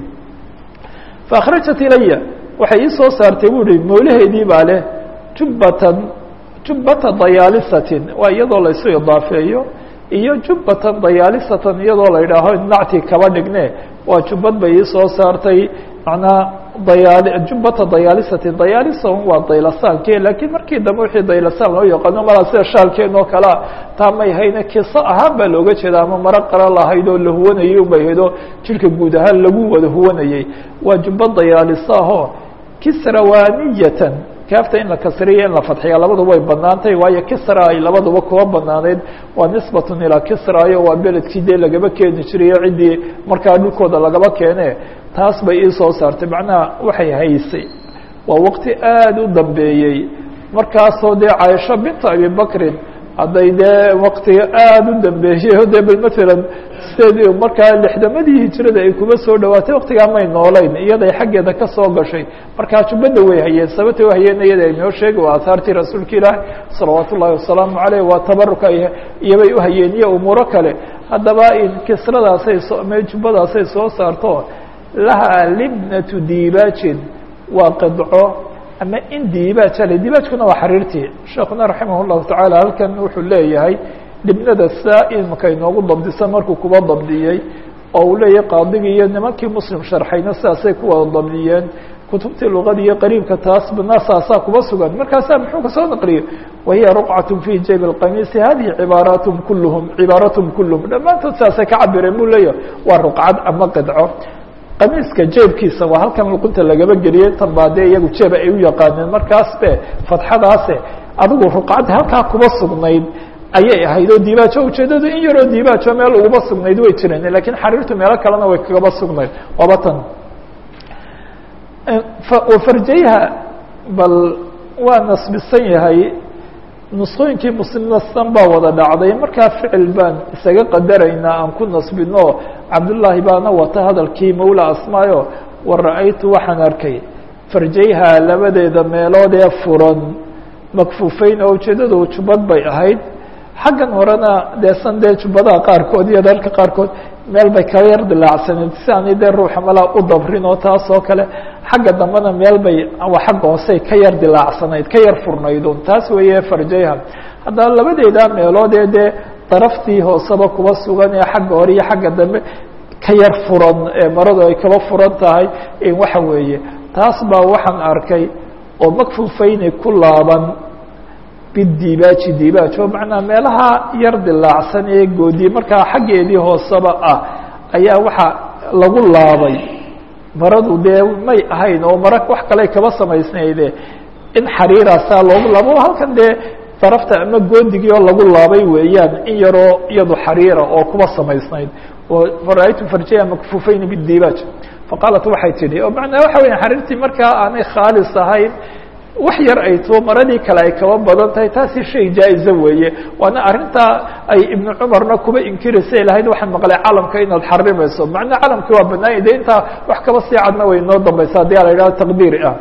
faakhrajat ilaya waxay ii soo saartay buu ihi moolaheedii baa leh jubbatan jubbata dayaalisatin waa iyadoo laysu idaafeeyo iyo jubbatan dayaalisatan iyadoo la yidhaaho nacti kaba dhigne waa jubbad bay ii soo saartay macnaa dayaal jubbata dayaalisatin dayaalisan waa daylasaanke laakiin markii dambe wixii daylasaan loo yaqaano malaa sida shaalkeen oo kalea taa may hayne kiso ahaan baa looga jeeda ama maro qara lahayd oo la huwanayay unbay hayd oo jirka guud ahaan lagu wada huwanayey waa jubbad dayaalisaahoo kisrawaniyatan kaafta in la kasriya in la fadxiya labaduba way banaantay waayo kisra ay labaduba kuwa banaaneyd waa nisbatun ilaa kisrayo waa beledkii dee lagaba keeni jirayo ciddii markaa dhulkooda lagaba keene taas bay ii soo saartay macnaha waxay haysay waa waqti aada u dambeeyey markaasoo dee caaisho binta abibakrin hadday dee waktiga aada u dambeeyey o dee bal matalan sideedii markaa lixdamadii hijirada ay kuma soo dhawaatay waktigaa may noolayn iyaday xaggeeda ka soo gashay markaa jubbadda way hayeen sababta way hayeen iyada inoo sheegi waa ahaartii rasuulka ilaahi salawaatu ullahi wasalaamu caleyh waa tabaruka iyobay uhayeen iyo umuuro kale haddaba kisradaasay soo jubbadaasay soo saarto lahaa libnatu diibaajin waa qidco ama in diibaaj ale diibaajkuna waa xariirtii sheekuna raximah الlahu taعaalى halkan wuxuu leeyahay libnada saa imika inoogu dabdisa markuu kuba dabdiyey oo uu leeyahay qaadigii iyo nimankii muslim sharxayna sidaasay ku wada dabdiyeen kutubtii luqada iyo qariibka taas bana saasaa kuba sugan markaasaa muxuu kasoo naqliyey wahiya ruqcaة fi jayb الqamiisi hadihi cibaaraatm kulluhum cibaaraatm kulluhum dhammaantood saasay ka cabireen buu leeyahay waa ruqcad ama qidco qamiiska jeebkiisa waa halkan luqunta lagaba geliyey tan baa dee iyagu jeeba ay u yaqaaneen markaas be fatxadaase adigu ruqcad halkaa kuba sugnayd ayay ahayd oo diibaajo ujeedadu in yaroo diibaajo meel ugaba sugnayd way jireen lakiin xariirtu meelo kalena way kagaba sugnayd waaba tan farjayha bal waa nasbisan yahay nusqooyinkii muslimnastan baa wada dhacday markaa ficil baan isaga qadaraynaa aan ku nasbino cabdullaahi baana wata hadalkii mawla asmaayo wa ra-aytu waxaan arkay farjayha labadeeda meelood ee furan makfuufeyn oo ujeedadu jubbad bay ahayd xaggan horena dee san dee jubbadaha qaarkood iyo dharka qaarkood meel bay kala yar dilaacsanayd si aanay dee ruuxa malaa u dabrin oo taas oo kale xagga dambena meel bay xagga hoosey ka yar dilaacsanayd ka yar furnaydun taas weeye farjayha haddaba labadeeda meelood ee dee daraftii hooseba kuba sugan ee xagga hore iyo xagga dambe ka yar furan ee maradu ay kaba furan tahay waxa weeye taas baa waxaan arkay oo makfufeyni ku laaban bidibaaji dibaaj oo macnaa meelaha yar dilaacsan ee goodiye markaa xaggeedii hooseba ah ayaa waxa lagu laabay maradu dee may ahayn oo mara wax kale kaba samaysnayde in xariiraasaa loogu laabo halkan dee darafta ama goodigii oo lagu laabay weeyaan in yaroo iyadu xariira oo kuba samaysnayd oo ra-aytu farjaya makfufeyn bidibaaj faqaalat waxay tidhi oo macnaa waxa weya xariirtii markaa aanay khaalis ahayn wax yar ay tuo maradii kale ay kaba badan tahay taasi shay jaa-iza weeye waana arrintaa ay ibnu cumarna kuba inkiraysay lahayd waxaan maqlay calamka inaad xarimayso macnaa calamkii waa banaanya de intaa wax kaba sii cadna way noo dambaysa haddii a la yidhaho taqdiiri ah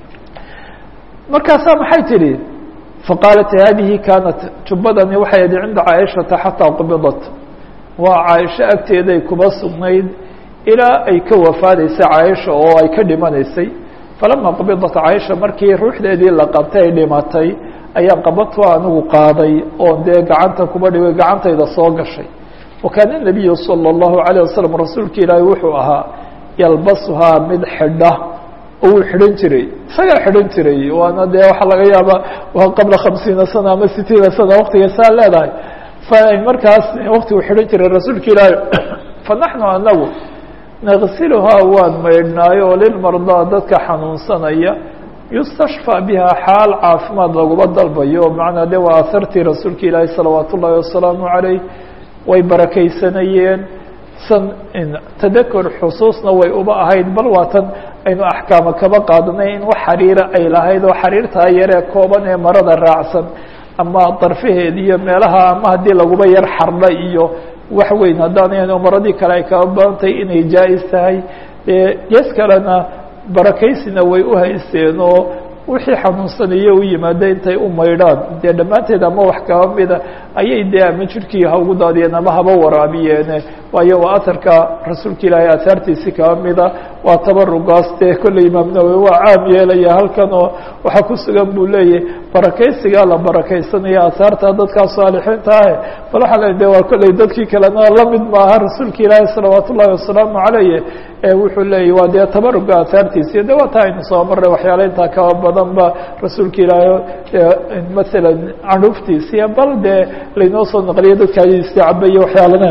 markaasaa maxay tidhi faqaalat hadihi kaanat jubbadani waxay ahayd cinda caaishata xataa qubidat waa caaisho agteeday kuba sugnayd ilaa ay ka wafaadaysay caaisha oo ay ka dhimanaysay falama qabidat caaisha markii ruuxdeedii la qabtay ay dhimatay ayaan qabadtu anigu qaaday oon dee gacanta kuba dhigay gacantayda soo gashay wakaana nabiyu salى اllahu alayه wasalam rasuulka ilaahi wuxuu ahaa yalbasuhaa mid xidha oo uu xidhan jiray isagaa xidhan jiray waana dee waxaa laga yaaba waa qabla khamsiina sana ama sitiina sana waktiga saa leedahay fa markaas waktigu xidhan jiray rasuulka ilaahi fanaxnu anagu nagsiluhaa waan maydhnaayo oo lilmardaa dadka xanuunsanaya yustashfى biha xaal caafimaad laguma dalbayo macnaa de waa asartii rasuulka ilaahi salawaat ullahi wasalaamu عalayh way barakaysanayeen san tadakur xusuusna way uba ahayd bal waatan aynu axkaama kaba qaadanay in wax xariira ay lahayd oo xariirtaa yaree kooban ee marada raacsan ama darfaheed iyo meelaha ama haddii laguba yar xardha iyo wax weyn haddaanayno maradii kale ay kaba badantahay inay jaa-is tahay gees kalena barakaysina way u haysteen oo wixii xanuunsanayo u yimaada intay u maydhaan dee dhammaanteed ama wax kaba mida ayay dee ama jirkii ha ugu daadiyeen ama haba waraabiyeene waayo waa atarka rasuulka ilaahay asaartiisi kaba mida waa tabarugaas dee kolley imaam nawowi waa caam yeelaya halkan oo waxaa ku sugan buu leeyahy barakaysigaa la barakaysanaya asaarta dadkaa saalixiinta ah bal waxaa le de waa kolley dadkii kalena lamid maaha rasuulka ilaahi salawaat ullahi wasalaamu calayh wuxuu leeyahy waa dee tabaruga asaartiisi de waa taa aynu soo marray waxyaala intaa kaba badan ba rasuulka ilaahi masalan canuuftiisiya bal dee laynoo soo naqliyo dadka isticabaya waxyaalana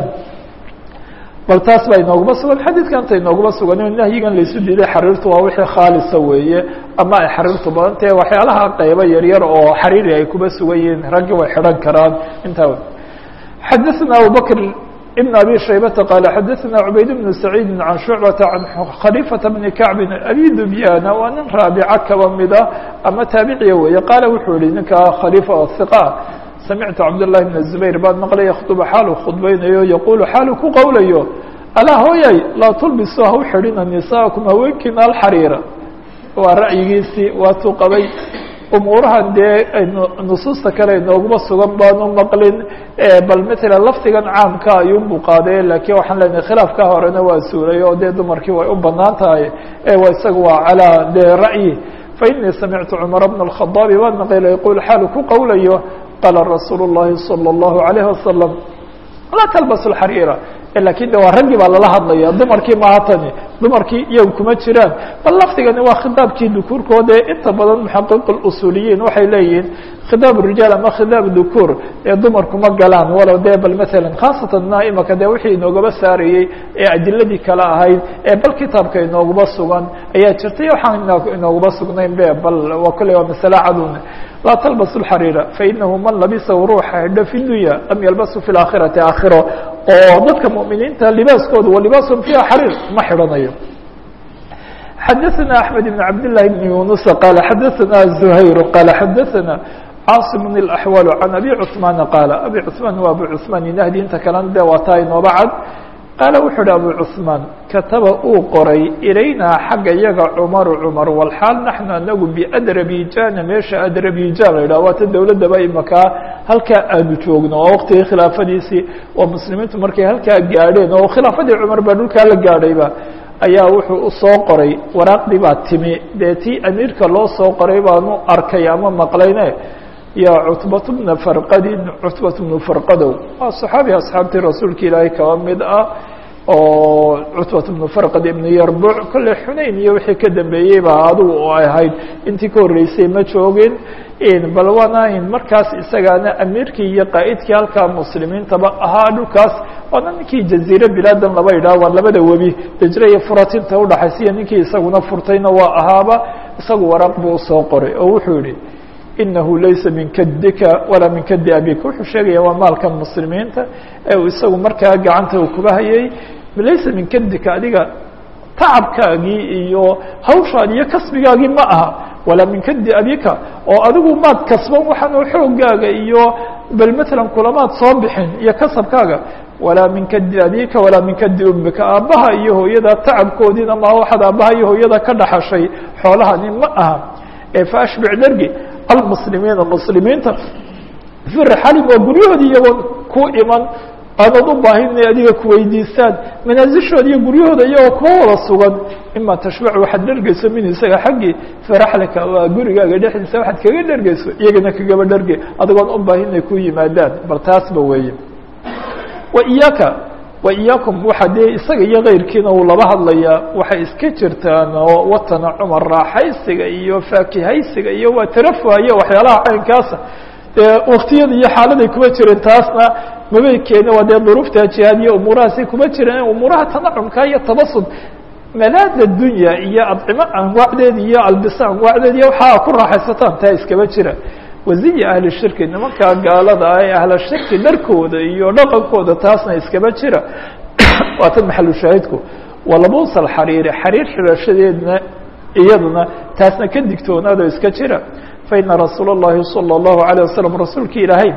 bal taas baa inooguma sugan xadiidkanta inooguma sugan in nahyigan laysu diiday xariirtu waa wixii khaalisa weeye ama ay xariirtu badan tahe waxyaalaha qaybo yaryar oo xariiri ay kuba sugan yihiin raggi way xidhan karaan intaa xadaثna abubakr بن أbي شhaybةa qال xadaثna عubayd بن سacيid عan شhuعبaةa عan khليفaةa بن كacbi أbي dubyana waa nin raabica kaba mida ama taabiciya weeye qaala wuxuu yihi ninka khalifa ثiqa samictu cabdاللahi بن الزubayr baan maqlay ykطب xaalu khudbaynayo yaqulu xaalu ku qowlayo alaa hooyay laa tulbisu ha u xidhina nisaaكum haweenkiina alxariira waa ra'yigiisii waatuu qabay umuurahan dee nusuusta kale inooguma sugan baanu maqlin bal matalan lafdigan caamka ayuunbuu qaaday laakiin waxaan leenahay khilaafka horena waa suuray oo dee dumarkii way u banaan tahay wa isaga waa calaa dee ra'yi fainii samictu cumar bna الkhadaabi baan maqla yaqul xaalu ku qowlayo qaala rasuulu الlahi salى الlahu عalayه wasalam laa talbasu xariira lakin de waa raggii baa lala hadlaya dumarkii maaha tani dumarkii iyagu kuma jiraan bal lafdigani waa khidaabkii dukuurkoode inta badan muxaqiq usuuliyiin waxay leeyihiin khidaab rijaal ama khidaab dukuur ee dumarkuma galaan walow dee bal maala khaasatan imaka de wixii inoogaba saarayey ee adiladii kale ahayd ee bal kitaabka inooguma sugan ayaa jirtay waxaan inooguma sugnayn be bal waa kolley waa masale cadun laa talbasu xariira fainahu man labisahu ruuxa xidho fi dunya lam yalbasu fi laakhirati aakhiro oo dadka muminiinta libaaskooda wa libaasun fiha xariir ma xidhanayo xadaثna أحmed بن cabd للahi بن yuنuس qala xadaثna زhayr qala xadaثna cاaصم الأحوال عan أbي cثmaan qاala abي cثmaan waa abu cثmaan inahdi inta kalena de waa taa inooba cad qaala wuxuu uhi abu cثmaan kataba uu qoray ilaynaa xagga yaga cmaru cmar wlxaal naxnu anagu bأdrabijana meesha adrabijan la yidhah waata dowladaba imakaa halkaa aanu joogno oo waqtigii khilaafadiisii oo muslimiintu markay halkaa gaadheen oo khilaafadii cumar baa dhulkaa la gaadhayba ayaa wuxuu usoo qoray waraaqdii baa timi dee tii amiirka loo soo qoray baanu arkay ama maqlayne yaa cutbat bna farqadin cutbat bnu farqadow waa saxaabi asxaabtii rasuulka ilaahay kaba mid ah oo cutbat bnu farqad ibnu yarbuc kolley xunayn iyo wixii ka dambeeyey baa adigu oo ahayd intii ka horreysay ma joogin bal waana markaas isagaana amiirkii iyo qaa'idkii halkaa muslimiintaba ahaa dhulkaas waana ninkii jaziire bilaadan laba idhaah waa labada webi dejre iyo furatinta udhaxaysiya ninkii isaguna furtayna waa ahaaba isagu waraaq buu usoo qoray oo wuxuu yihi inahu laysa min kadika walaa min kadi abika wuxuu sheegaya waa maalkan muslimiinta ee uu isagu markaa gacanta uu kuba hayay laysa min kadika adiga tacabkaagii iyo hawshaadi iyo kasbigaagii ma aha walaa min kadi abika oo adigu maad kasban waxaan xoogaaga iyo bal matalan kulamaad soo bixin iyo kasabkaaga walaa min kadi abika walaa min kadi ummika aabbaha iyo hooyada tacabkoodiina ma waxaad aabbaha iyo hooyada ka dhaxashay xoolahani ma aha ee faashbic dhergi almuslimiina muslimiinta fi rixalim waa guryahoodii iyagoon ku iman aanood u baahin inay adiga kuweydiistaan manaasishooda iyo guryahooda iyagoo kuwa wada sugan ima tashbacu waxaad dhergeyso min isaga xaggii firaxlika waa gurigaaga dhexdiisa waxaad kaga dhergeyso iyagana kagaba dherge adigoon u baahin inay ku yimaadaan bal taasba weeye wa iyaaka wa iyaakum waxa dee isaga iyo keyrkiina uu laba hadlayaa waxay iska jirtaan oo watana cumar raaxaysiga iyo faakihaysiga iyo waa tarafuhaya waxyaalaha caynkaasa dee waktiyada iyo xaaladay kuma jirin taasna mabay keeni waa dee duruufta jihaad iyo umuurahaasay kuma jireen umuuraha tanacumka iyo tabasud malaada dunya iyo adcimo anwaacdeed iyo albisa anwaacdeed iyo waxaa ku raaxaysataan taa iskaba jira waziya ahli shirki nimankaa gaalada ah ee ahla shirki dharkooda iyo dhaqankooda taasna iskaba jira waa tan maxalu shaahidku walabus alxariiri xariir xidhashadeedna iyaduna taasna ka digtoonaado iska jira faina rasuula اllahi salى اllahu عalيه wasalam rasuulki ilaahay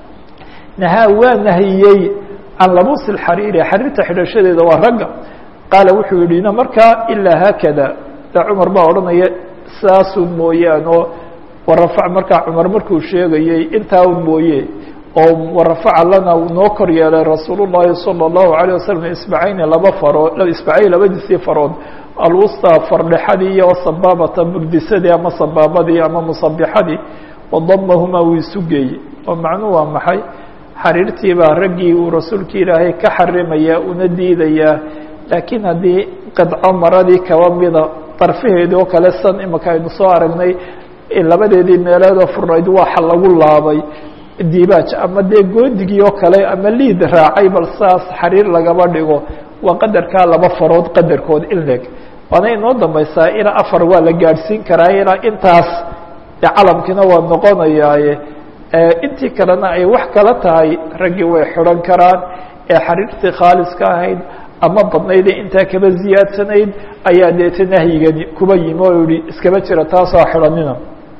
nahaa waa nahiyey can labusi اxariiri xariirta xidhashadeeda waa ragga qaala wuxuu yihi na markaa ilaa haakada da cumar baa odhanaya saasun mooyaan oo warafac markaa cumar markuu sheegayey intaa un mooye oo warafaca lana noo kor yeelay rasuul llahi salى اllahu عalيه wasalam isbacayni laba farood isbacay labadiisii farood alwusطى fardhexadii iyo sabaabata burdisadii ama sabaabadii ama musabixadii wadamahumaa wuu isu geeyey oo macnuu waa maxay xariirtii baa raggii uu rasuulki ilaahay ka xarimaya una diidayaa laakiin haddii qidco maradii kaba mida darfaheedii oo kale san imaka aynu soo aragnay labadeedii meeleedoo furnayd waxa lagu laabay dibaaj ama dee goodigii oo kale ama liid raacay bal saas xariir lagaba dhigo waa qadarkaa laba farood qadarkood in leg waana inoo dambaysaa ilaa afar waa la gaadhsiin karaa ilaa intaas de calamkiina waa noqonayaaye intii kalena ay wax kala tahay raggii way xidhan karaan ee xariirtii khaaliska ahayd ama badnayde intaa kaba ziyaadsanayd ayaa deeta nahyigani kuba yimi oo yihi iskaba jira taasoo xidhanina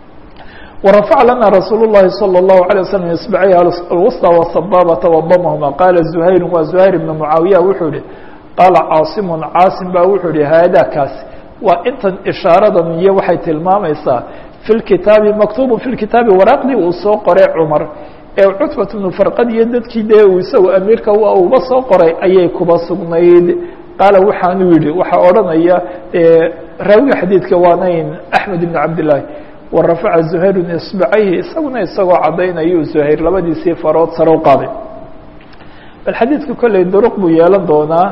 warafac lana rasuul الlahi salى الlahu عalيه waslm isbacayha alwusطى wsabaabata wadamahuma qaala zuhayru waa zuhayr ibna mucaawiya wuxuu yihi qaala caasimun caasim baa wuxuu yihi haada kaasi waa intan ishaaradan iyo waxay tilmaamaysaa fi lkitaabi maktubu fi lkitaabi waraaqdii uu soo qoray cumar ee cutbat bnu farqad iyo dadkii dee uu isagu amiirka uba soo qoray ayay kuba sugnayd qaala waxaanu yihi waxaa odhanaya raawiga xadiidka waanayn axmed ibn cabdillaahi warafaca zuhayrun isbacayhi isaguna isagoo caddaynayuu zuhayr labadiisii farood sare u qaaday bal xadiidka kolley duruq buu yeelan doonaa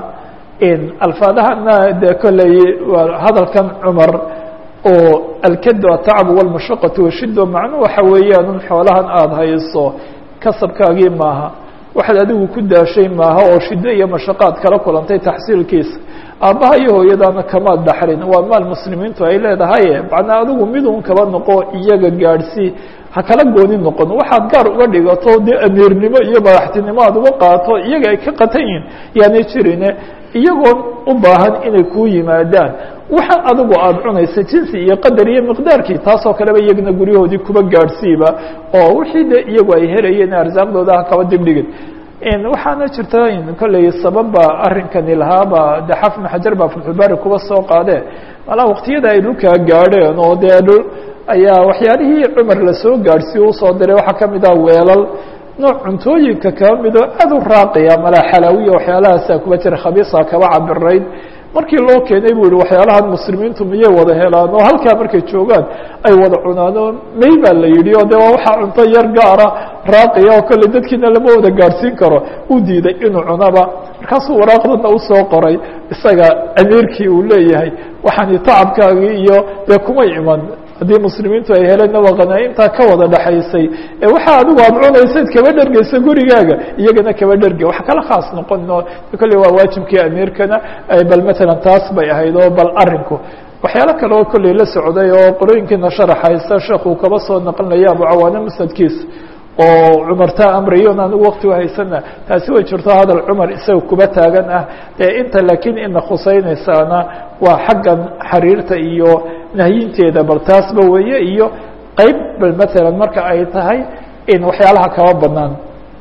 alfaadahana dee kolley hadalkan cumar oo alkadu atacbu walmashaqatu washido macnuu waxa weeyaan un xoolahan aada hayso kasabkaagii maaha waxaad adigu ku daashay maaha oo shido iyo mashaqaad kala kulantay taxsiilkiisa aabbaha iyo hooyadaana kamaad dhaxlin waa maal muslimiintu ay leedahay macnaa adigu midun kaba noqo iyaga gaadhsii ha kala gooni noqon waxaad gaar uga dhigato dee amiirnimo iyo madaxtinimo aad uga qaato iyaga ay ka qatan yihin yaanay jirine iyagoon u baahan inay kuu yimaadaan waxaan adigu aada cunaysa jinsi iyo qadar iyo miqdaarkii taasoo kaleba iyagana guryahoodii kuba gaadhsiiba oo wixii de iyagu ay helayeen arsaaqdooda ha kaba dibdhigin waxaana jirta kolley sababba arrinkani lahaaba de xafn xajar baa fatxulbaari kuba soo qaadee malaa waqtiyada ay dhulkaa gaadheen oo dee dhul ayaa waxyaalihii cumar lasoo gaadhsiiye usoo diray waxaa kamid ah weelal nooc cuntooyinka kaba midoo aad u raaqiya malaa xalaawiya waxyaalahaasa kuba jira khabiisa kaba cabirayd markii loo keenay buu yihi waxyaalahan muslimiintu miyay wada helaan oo halkaa markay joogaan ay wada cunaan oo may baa la yidhi oo de waa waxaa cunto yar gaara raaqiya oo kolley dadkiina lama wada gaadhsiin karo u diiday inuu cunaba markaasuu waraaqdana usoo qoray isaga amiirkii uu leeyahay waxaani tacabkaagii iyo dee kumay iman haddii muslimiintu ay heleen waa qanaa-intaa ka wada dhaxaysay ee waxa adigu aada cunaysayd kaba dhergeysa gurigaaga iyagana kaba dherge wax kala khaas noqon kolley waa waajibkii amiirkana bal matalan taas bay ahayd oo bal arinku waxyaalo kale oo kolley la socday oo qorooyinkiina sharaxaysa sheekuu kaba soo naqlinaya abu cawaane musnadkiisa oo cumar taa amrayon anigu wakti uhaysana taasi way jirto hadal cumar isaga kuba taagan ah dee inta laakiin ina khuseynaysaana waa xaggan xariirta iyo nahyinteeda bal taasba weeye iyo qeyb bal matalan marka ay tahay in waxyaalaha kaba banaan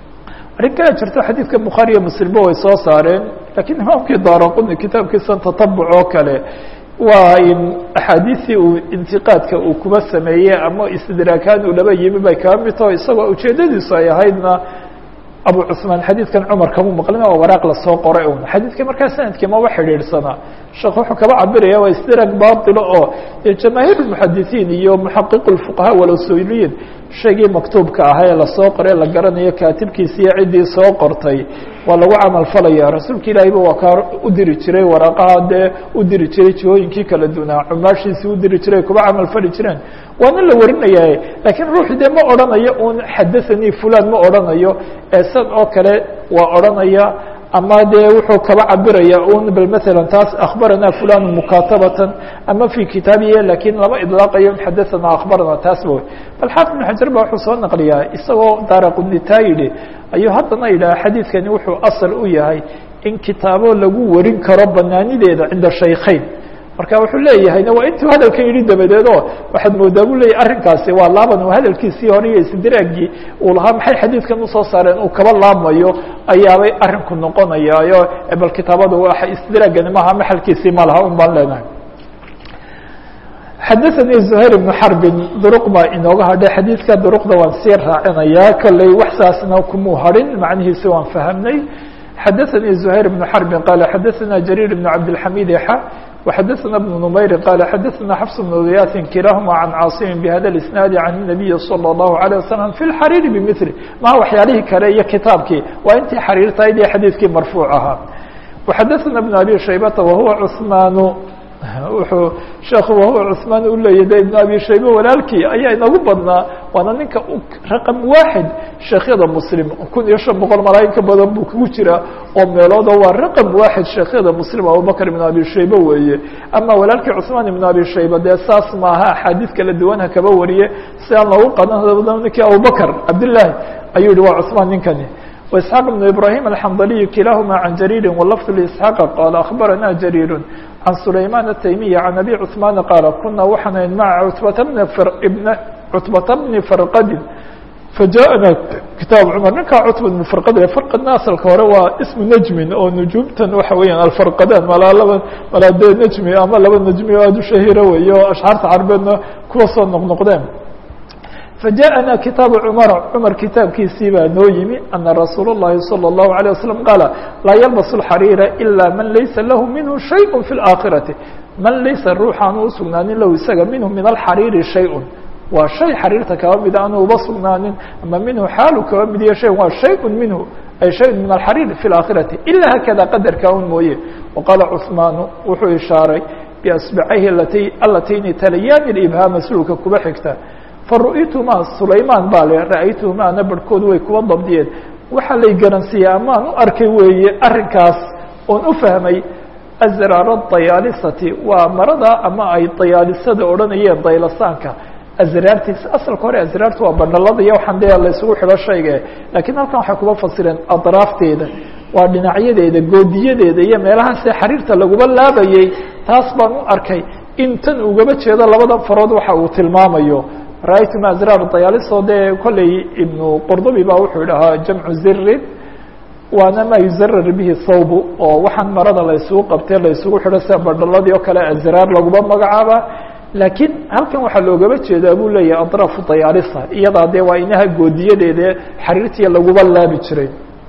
arrin kale jirto xadiidka bukhaari iyo muslimba way soo saareen lakiin imaamkii daaraquni kitaabkiisan tatabuc oo kale waa in axaadiistii uu intiqaadka uu kuba sameeyey ama istidraakaan uu laba yimi bay kaba mid taho isagoo ujeedadiisu ay ahaydna abu cusmaan xadiidkan cumar kama maqlin oo waraaq lasoo qoray un xadiidka markaa sanadkii maba xidhiidhsana sheekh wuxuu kaba cabiraya waa istidraag baatilo oo jamaahiir muxadisiin iyo muxaqiq fuqahaa walusuuliyiin shaygii maktuubka ahaa ee lasoo qoray la garanayo kaatibkiisi iyo ciddii soo qortay waa lagu camal falaya rasuulka ilaahiba waa kaa u diri jiray waraaqaha dee u diri jiray jihooyinkii kala dunaa cumaashiisii u diri jiray kuba camal fali jireen waana la warinaya laakiin ruuxi dee ma odhanayo un xadathanii fulan ma odhanayo ee san oo kale waa odhanaya ama dee wuxuu kaba cabiraya un bal matalan taas akhbarana fulan mukatabatan ama fi kitaabiya lakin lama idlaaqayo xadathana akhbarana taasba wey bal xaafid ibn xajar ba wuxuu soo naqliyaa isagoo daaraqunitaa yidhi ayuu haddana yidhaha xadiidkani wuxuu asal u yahay in kitaabo lagu warin karo banaanideeda cinda shaykhayn marka wuxuu leeyahayna waa intuu hadalkan yidhi dabadeed oo waxaad moodaa bu leeyahy arrinkaasi waa laaban hadalkiisii hore iyo isdiraagii uu lahaa maxay xadiidkan usoo saareen uu kaba laabmayo ayaabay arrinku noqonayaayo bal kitaabada waa isdiraagani maha maxalkiisii ma laha un baan leenahay xadaثanii زuhayr بnu xarbin duruq baa inooga hadhay xadiidka duruqda waan sii raacinayaa kolley wax saasna kumuu harin macnihiisi waan fahamnay xadaثanii زuhayr بnu xarbin qaala xadaثana jariir بn cabdالxamid xa وxadaثna بن نmayri qaala xadaثna xfs بن diyaasin kilahuma can caasimin bhada اisnaadi can الnabiyi salى الlahu عalيه wasalam fi اlxariiri bmili maha waxyaalihii kale iyo kitaabkii waa intii xariirtahayd iyo xadiidkii marfuuc ahaa وxadaثna بn abi shaybata wahuwa cثmaan wuxuu sheekhu wahuwa cثmaan u leeyay de ibn abi shaybe walaalkii ayaa inagu badnaa waana ninka raqam waaxid sheekhyada muslim kun iyo shan boqol malaayin ka badan buu kugu jiraa oo meelooda waa raqam waaxid sheekhyada muslim abubakr ibn abi shaybe weeye ama walaalkii cثmaan ibn abi shaybe dee saas maaha axaadiid kala duwan ha kaba wariye si aan loogu qadan ninkii abubakr cabdillaahi ayuu yihi waa cثmaan ninkani وإسحاq بن إبراهيم الحمdلي كiلاahma عن جرير ولفظ لإسحاq qال أخبرنا جرير عن سليمان التيمي عن أبي cثمان qال كuنa waxaan mعa cتبة بن فرqd fajaءna kitaab cmar ninkaa cutba bn farqad farqadna asalka hore waa ismu najmin oo nujuumtan waxa weeyaan alfarqadaan malaa laba malaa dee najmi ama laba najmi oo aada u shahira weeye oo ashcaarta carbeedna kuwa soo noqnoqdeen fajaءna kitaabu cmar cmar kitaabkiisii baa noo yimi ana rasuul الlahi salى الlahu عalيه waslم qaala laa yalbas اxariira ilا man laysa lahu minhu shayء fi اlآakhirati man laysa ruuxaanu usugnaanin lahu isaga minhu min alxariiri shayء waa shay xariirta kaba mida aanu uba sugnaanin ama minhu xaalu kaba mid iyo shay waa shayء minhu ay shay min alxariir fi اlآakhirati ila hakada qadarka un mooye waqaala cثmaanu wuxuu ishaaray biasbacayhi alati alatayni talayaani ibhaama sulka kuba xigta faru'itumaa sulaymaan baa le ra'aytuhumaana barhkood way kuwa dabdiyeen waxaa lay garansiiyey amaan u arkay weeye arrinkaas oon u fahmay azraara dayaalisati waa marada ama ay dayaalisada odhanayeen daylasaanka azraartiisa asalka hore azraartu waa bandhalada iyo waxaan dee laysugu xidho shayga laakiin halkan waxay kuba fasireen adraafteeda waa dhinacyadeeda goodiyadeeda iyo meelahaasee xariirta laguba laabayey taas baan u arkay in tan ugaba jeedo labada farood waxa uu tilmaamayo ra-aytu ma azraar dayaalisoo dee kolley ibnu qurdubi baa wuxuu dhahaa jamcu zirin waana ma yuzarar bihi thawbu oo waxaan marada laysugu qabtee laysugu xidho sida bandhaladii oo kale azraar laguma magacaaba laakiin halkan waxaa loogaba jeedaa buu leeyahay adraafu dayaalisa iyadaa dee waa inaha goodiyadeeda xariirtii laguba laabi jiray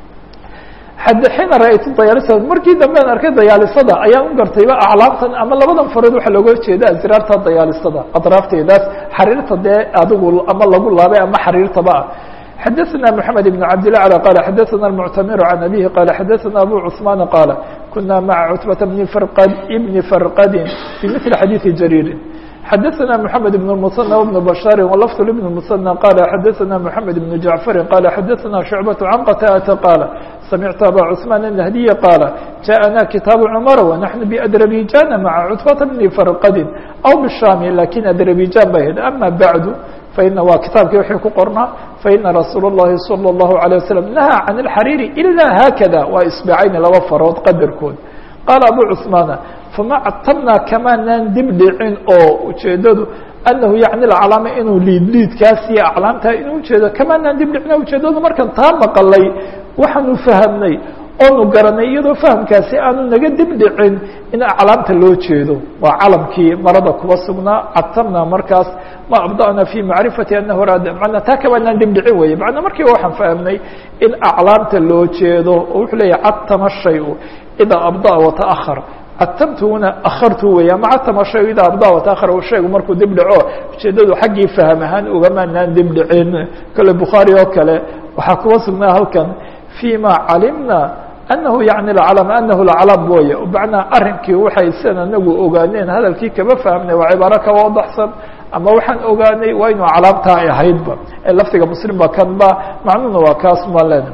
xiina ra-aytu dayaalisa markii dambean arkay dayaalisada ayaan u gartayba aclaamtan ama labadan farood waxaa looga jeeda azraarta dayaalisada adraafteedaas xariirta dee adigu ama lagu laabay ama xariirtaba ah xadaثna mحamed بن cabd لله عlى qال xadaثna المctamir عan abihi qال xadaثna abu cثman qاal kuna maعa cتبة بn bni frqadi bmثli xadiiثi jarيiri xadaثna mحamed بن المثنى وبن bشhاr وlفظ لبن المثنى qال xadaثna mحamed بن جaعفr qال xadaثna شhuعبة عن qtاءة qاal سمعت abا cثمان النهدي qاaل جاءنا kitaaب cمر ونحن بأdربيجان معa cتبة بن فرqdi أو bالشhام lakin أdربيجان ba hed أmا baعd faإن waa kitaabkii wxii ku qornaa faإنa رasuul الlahi صلى الله عليه وسلم نahى عن الxرير إلا hkذا waa isبعayn laba farood qadarkood qاaل abو cثمان fama ctabna kamaanaan dib dhicin oo ujeedadu anahu yacni aclaama inuu liid liidkaas iyo aclaamtaa inuu ujeedo kamaanaan dib dhicin ujeedadu markan taa maqalay waxaanu fahamnay oonu garanay iyadoo fahamkaasi aanu naga dib dhicin in aclaamta loo jeedo waa calamkii marada kuba sugnaa cadtamna markaas ma abda'na fi macrifati anahu raad manaa taa kamaanaan dib dhicin weye macnaa markiiba waxaan fahamnay in aclaamta loo jeedo oo wuxuu leeyahy cadtama shayu idaa abda'a wata'ahar cadtamtuna akartu wey ama cadtama shay idaa abda wataakhar shaygu markuu dib dhaco ujeedadu xaggii faham ahaan ugamaanaan dib dhicin kale bukhaari oo kale waxaa kuba sugnaa halkan fيma calimna anahu yani aclam anahu laclam wooye macnaa arinkii waxay sidan anagu ogaaneen hadalkii kama fahmnay waa cibaaro ka wadaxsan ama waxaan ogaanay waa inuu calaamtaa ay ahaydba ee lafdiga muslim ba kan ba macnuhuna waa kaas ma len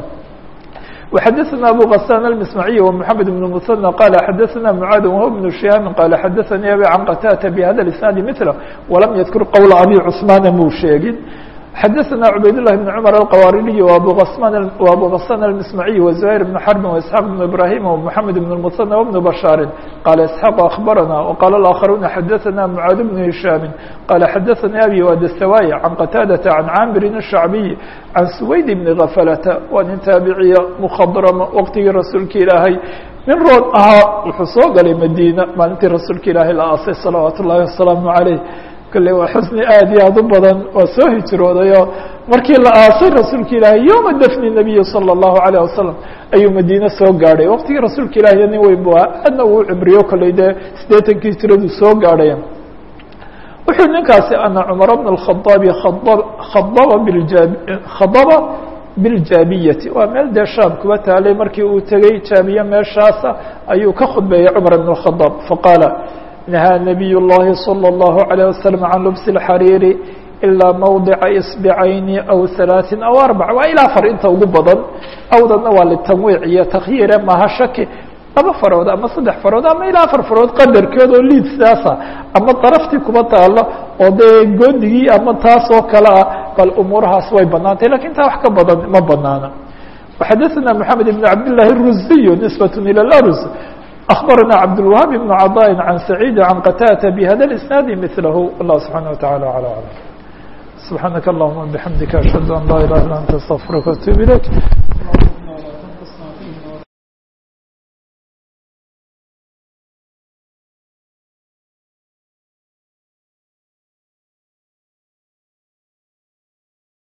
وxadثna abو غسان المسمعي ومحamed بن مثنى qال xadثna معاad وهو بن شهاaم qال xadثnي abي عن qتاة بhda الاسناaد مثله وlم ydkر qول abي cثمان muu sheegin xadثna عubayd اللh بن cمر الqwاririي وabو غسان المسمعي وزهير بن حرب وإسحاq بن إبراهيم ومحamed بن المثنى وبن بشhاaر qال إسحاq أخبرنا وqال الآخرون xadثna معاad بن هiشhاaم qال xadثnي abي وdسواي عن qتاadة عن cاmr الشhعبي عن سوayd بن غفلة waa nin taaبiciya مkخdرم wqtigii rasuulka ilaahay nin roon ahaa wuxuu soo galay mdينة maalintii rasuulka ilaahay la aasay صلaوaaت الlahi وaسلaaم عaليه kale waa xusni aad iyo aad u badan waa soo hijroodayo markii la aasay rasuulka ilaahay yowma dafni nabiyi salى الlahu عalيه wasalam ayuu madiine soo gaadhay waqtigii rasuulka ilahiy nin weyn bu ahaa aadna uu cibriyo kolley dee siddeetankii hijradu soo gaadhay wuxuu ninkaasi ana cumar bn الkhadaabi khadaba bijab khadaba biاljaabiyati waa meel dee shaam kuba taalay markii uu tegey jaabiye meeshaasa ayuu ka khudbeeyey cumar bn الkhadaab faqaala نهى نبي اللhi صلى الله عليه وسلم عن لبس الحرير إلا موضع إصبعين أو ثلاث أو أربع waa ilaa فر inta ugu badan awdana waa لتنويع iyo تkyiire maha shaki laba farood ama saddex farood ama ilaa afar farood qadarkeed oo liid sidaasa ama daraftii kuba taalo oo dee goodigii ama taas oo kale ah bal umuurahaas way banaantay lakin taa wax ka badan ma banaana وxadثna محamed بن cabd للahi الruزي نسبة ilى الأrز أخبرنا عبدالوهاب بن عطاء عن سعيد عن قتادة بهذا الإسناaد مثله والله سبحانه وتعالى على أعلم subxaanaka allahuma bixamdika ashhadu an laa ilaha illa anta astaqfiruka watuub ilayk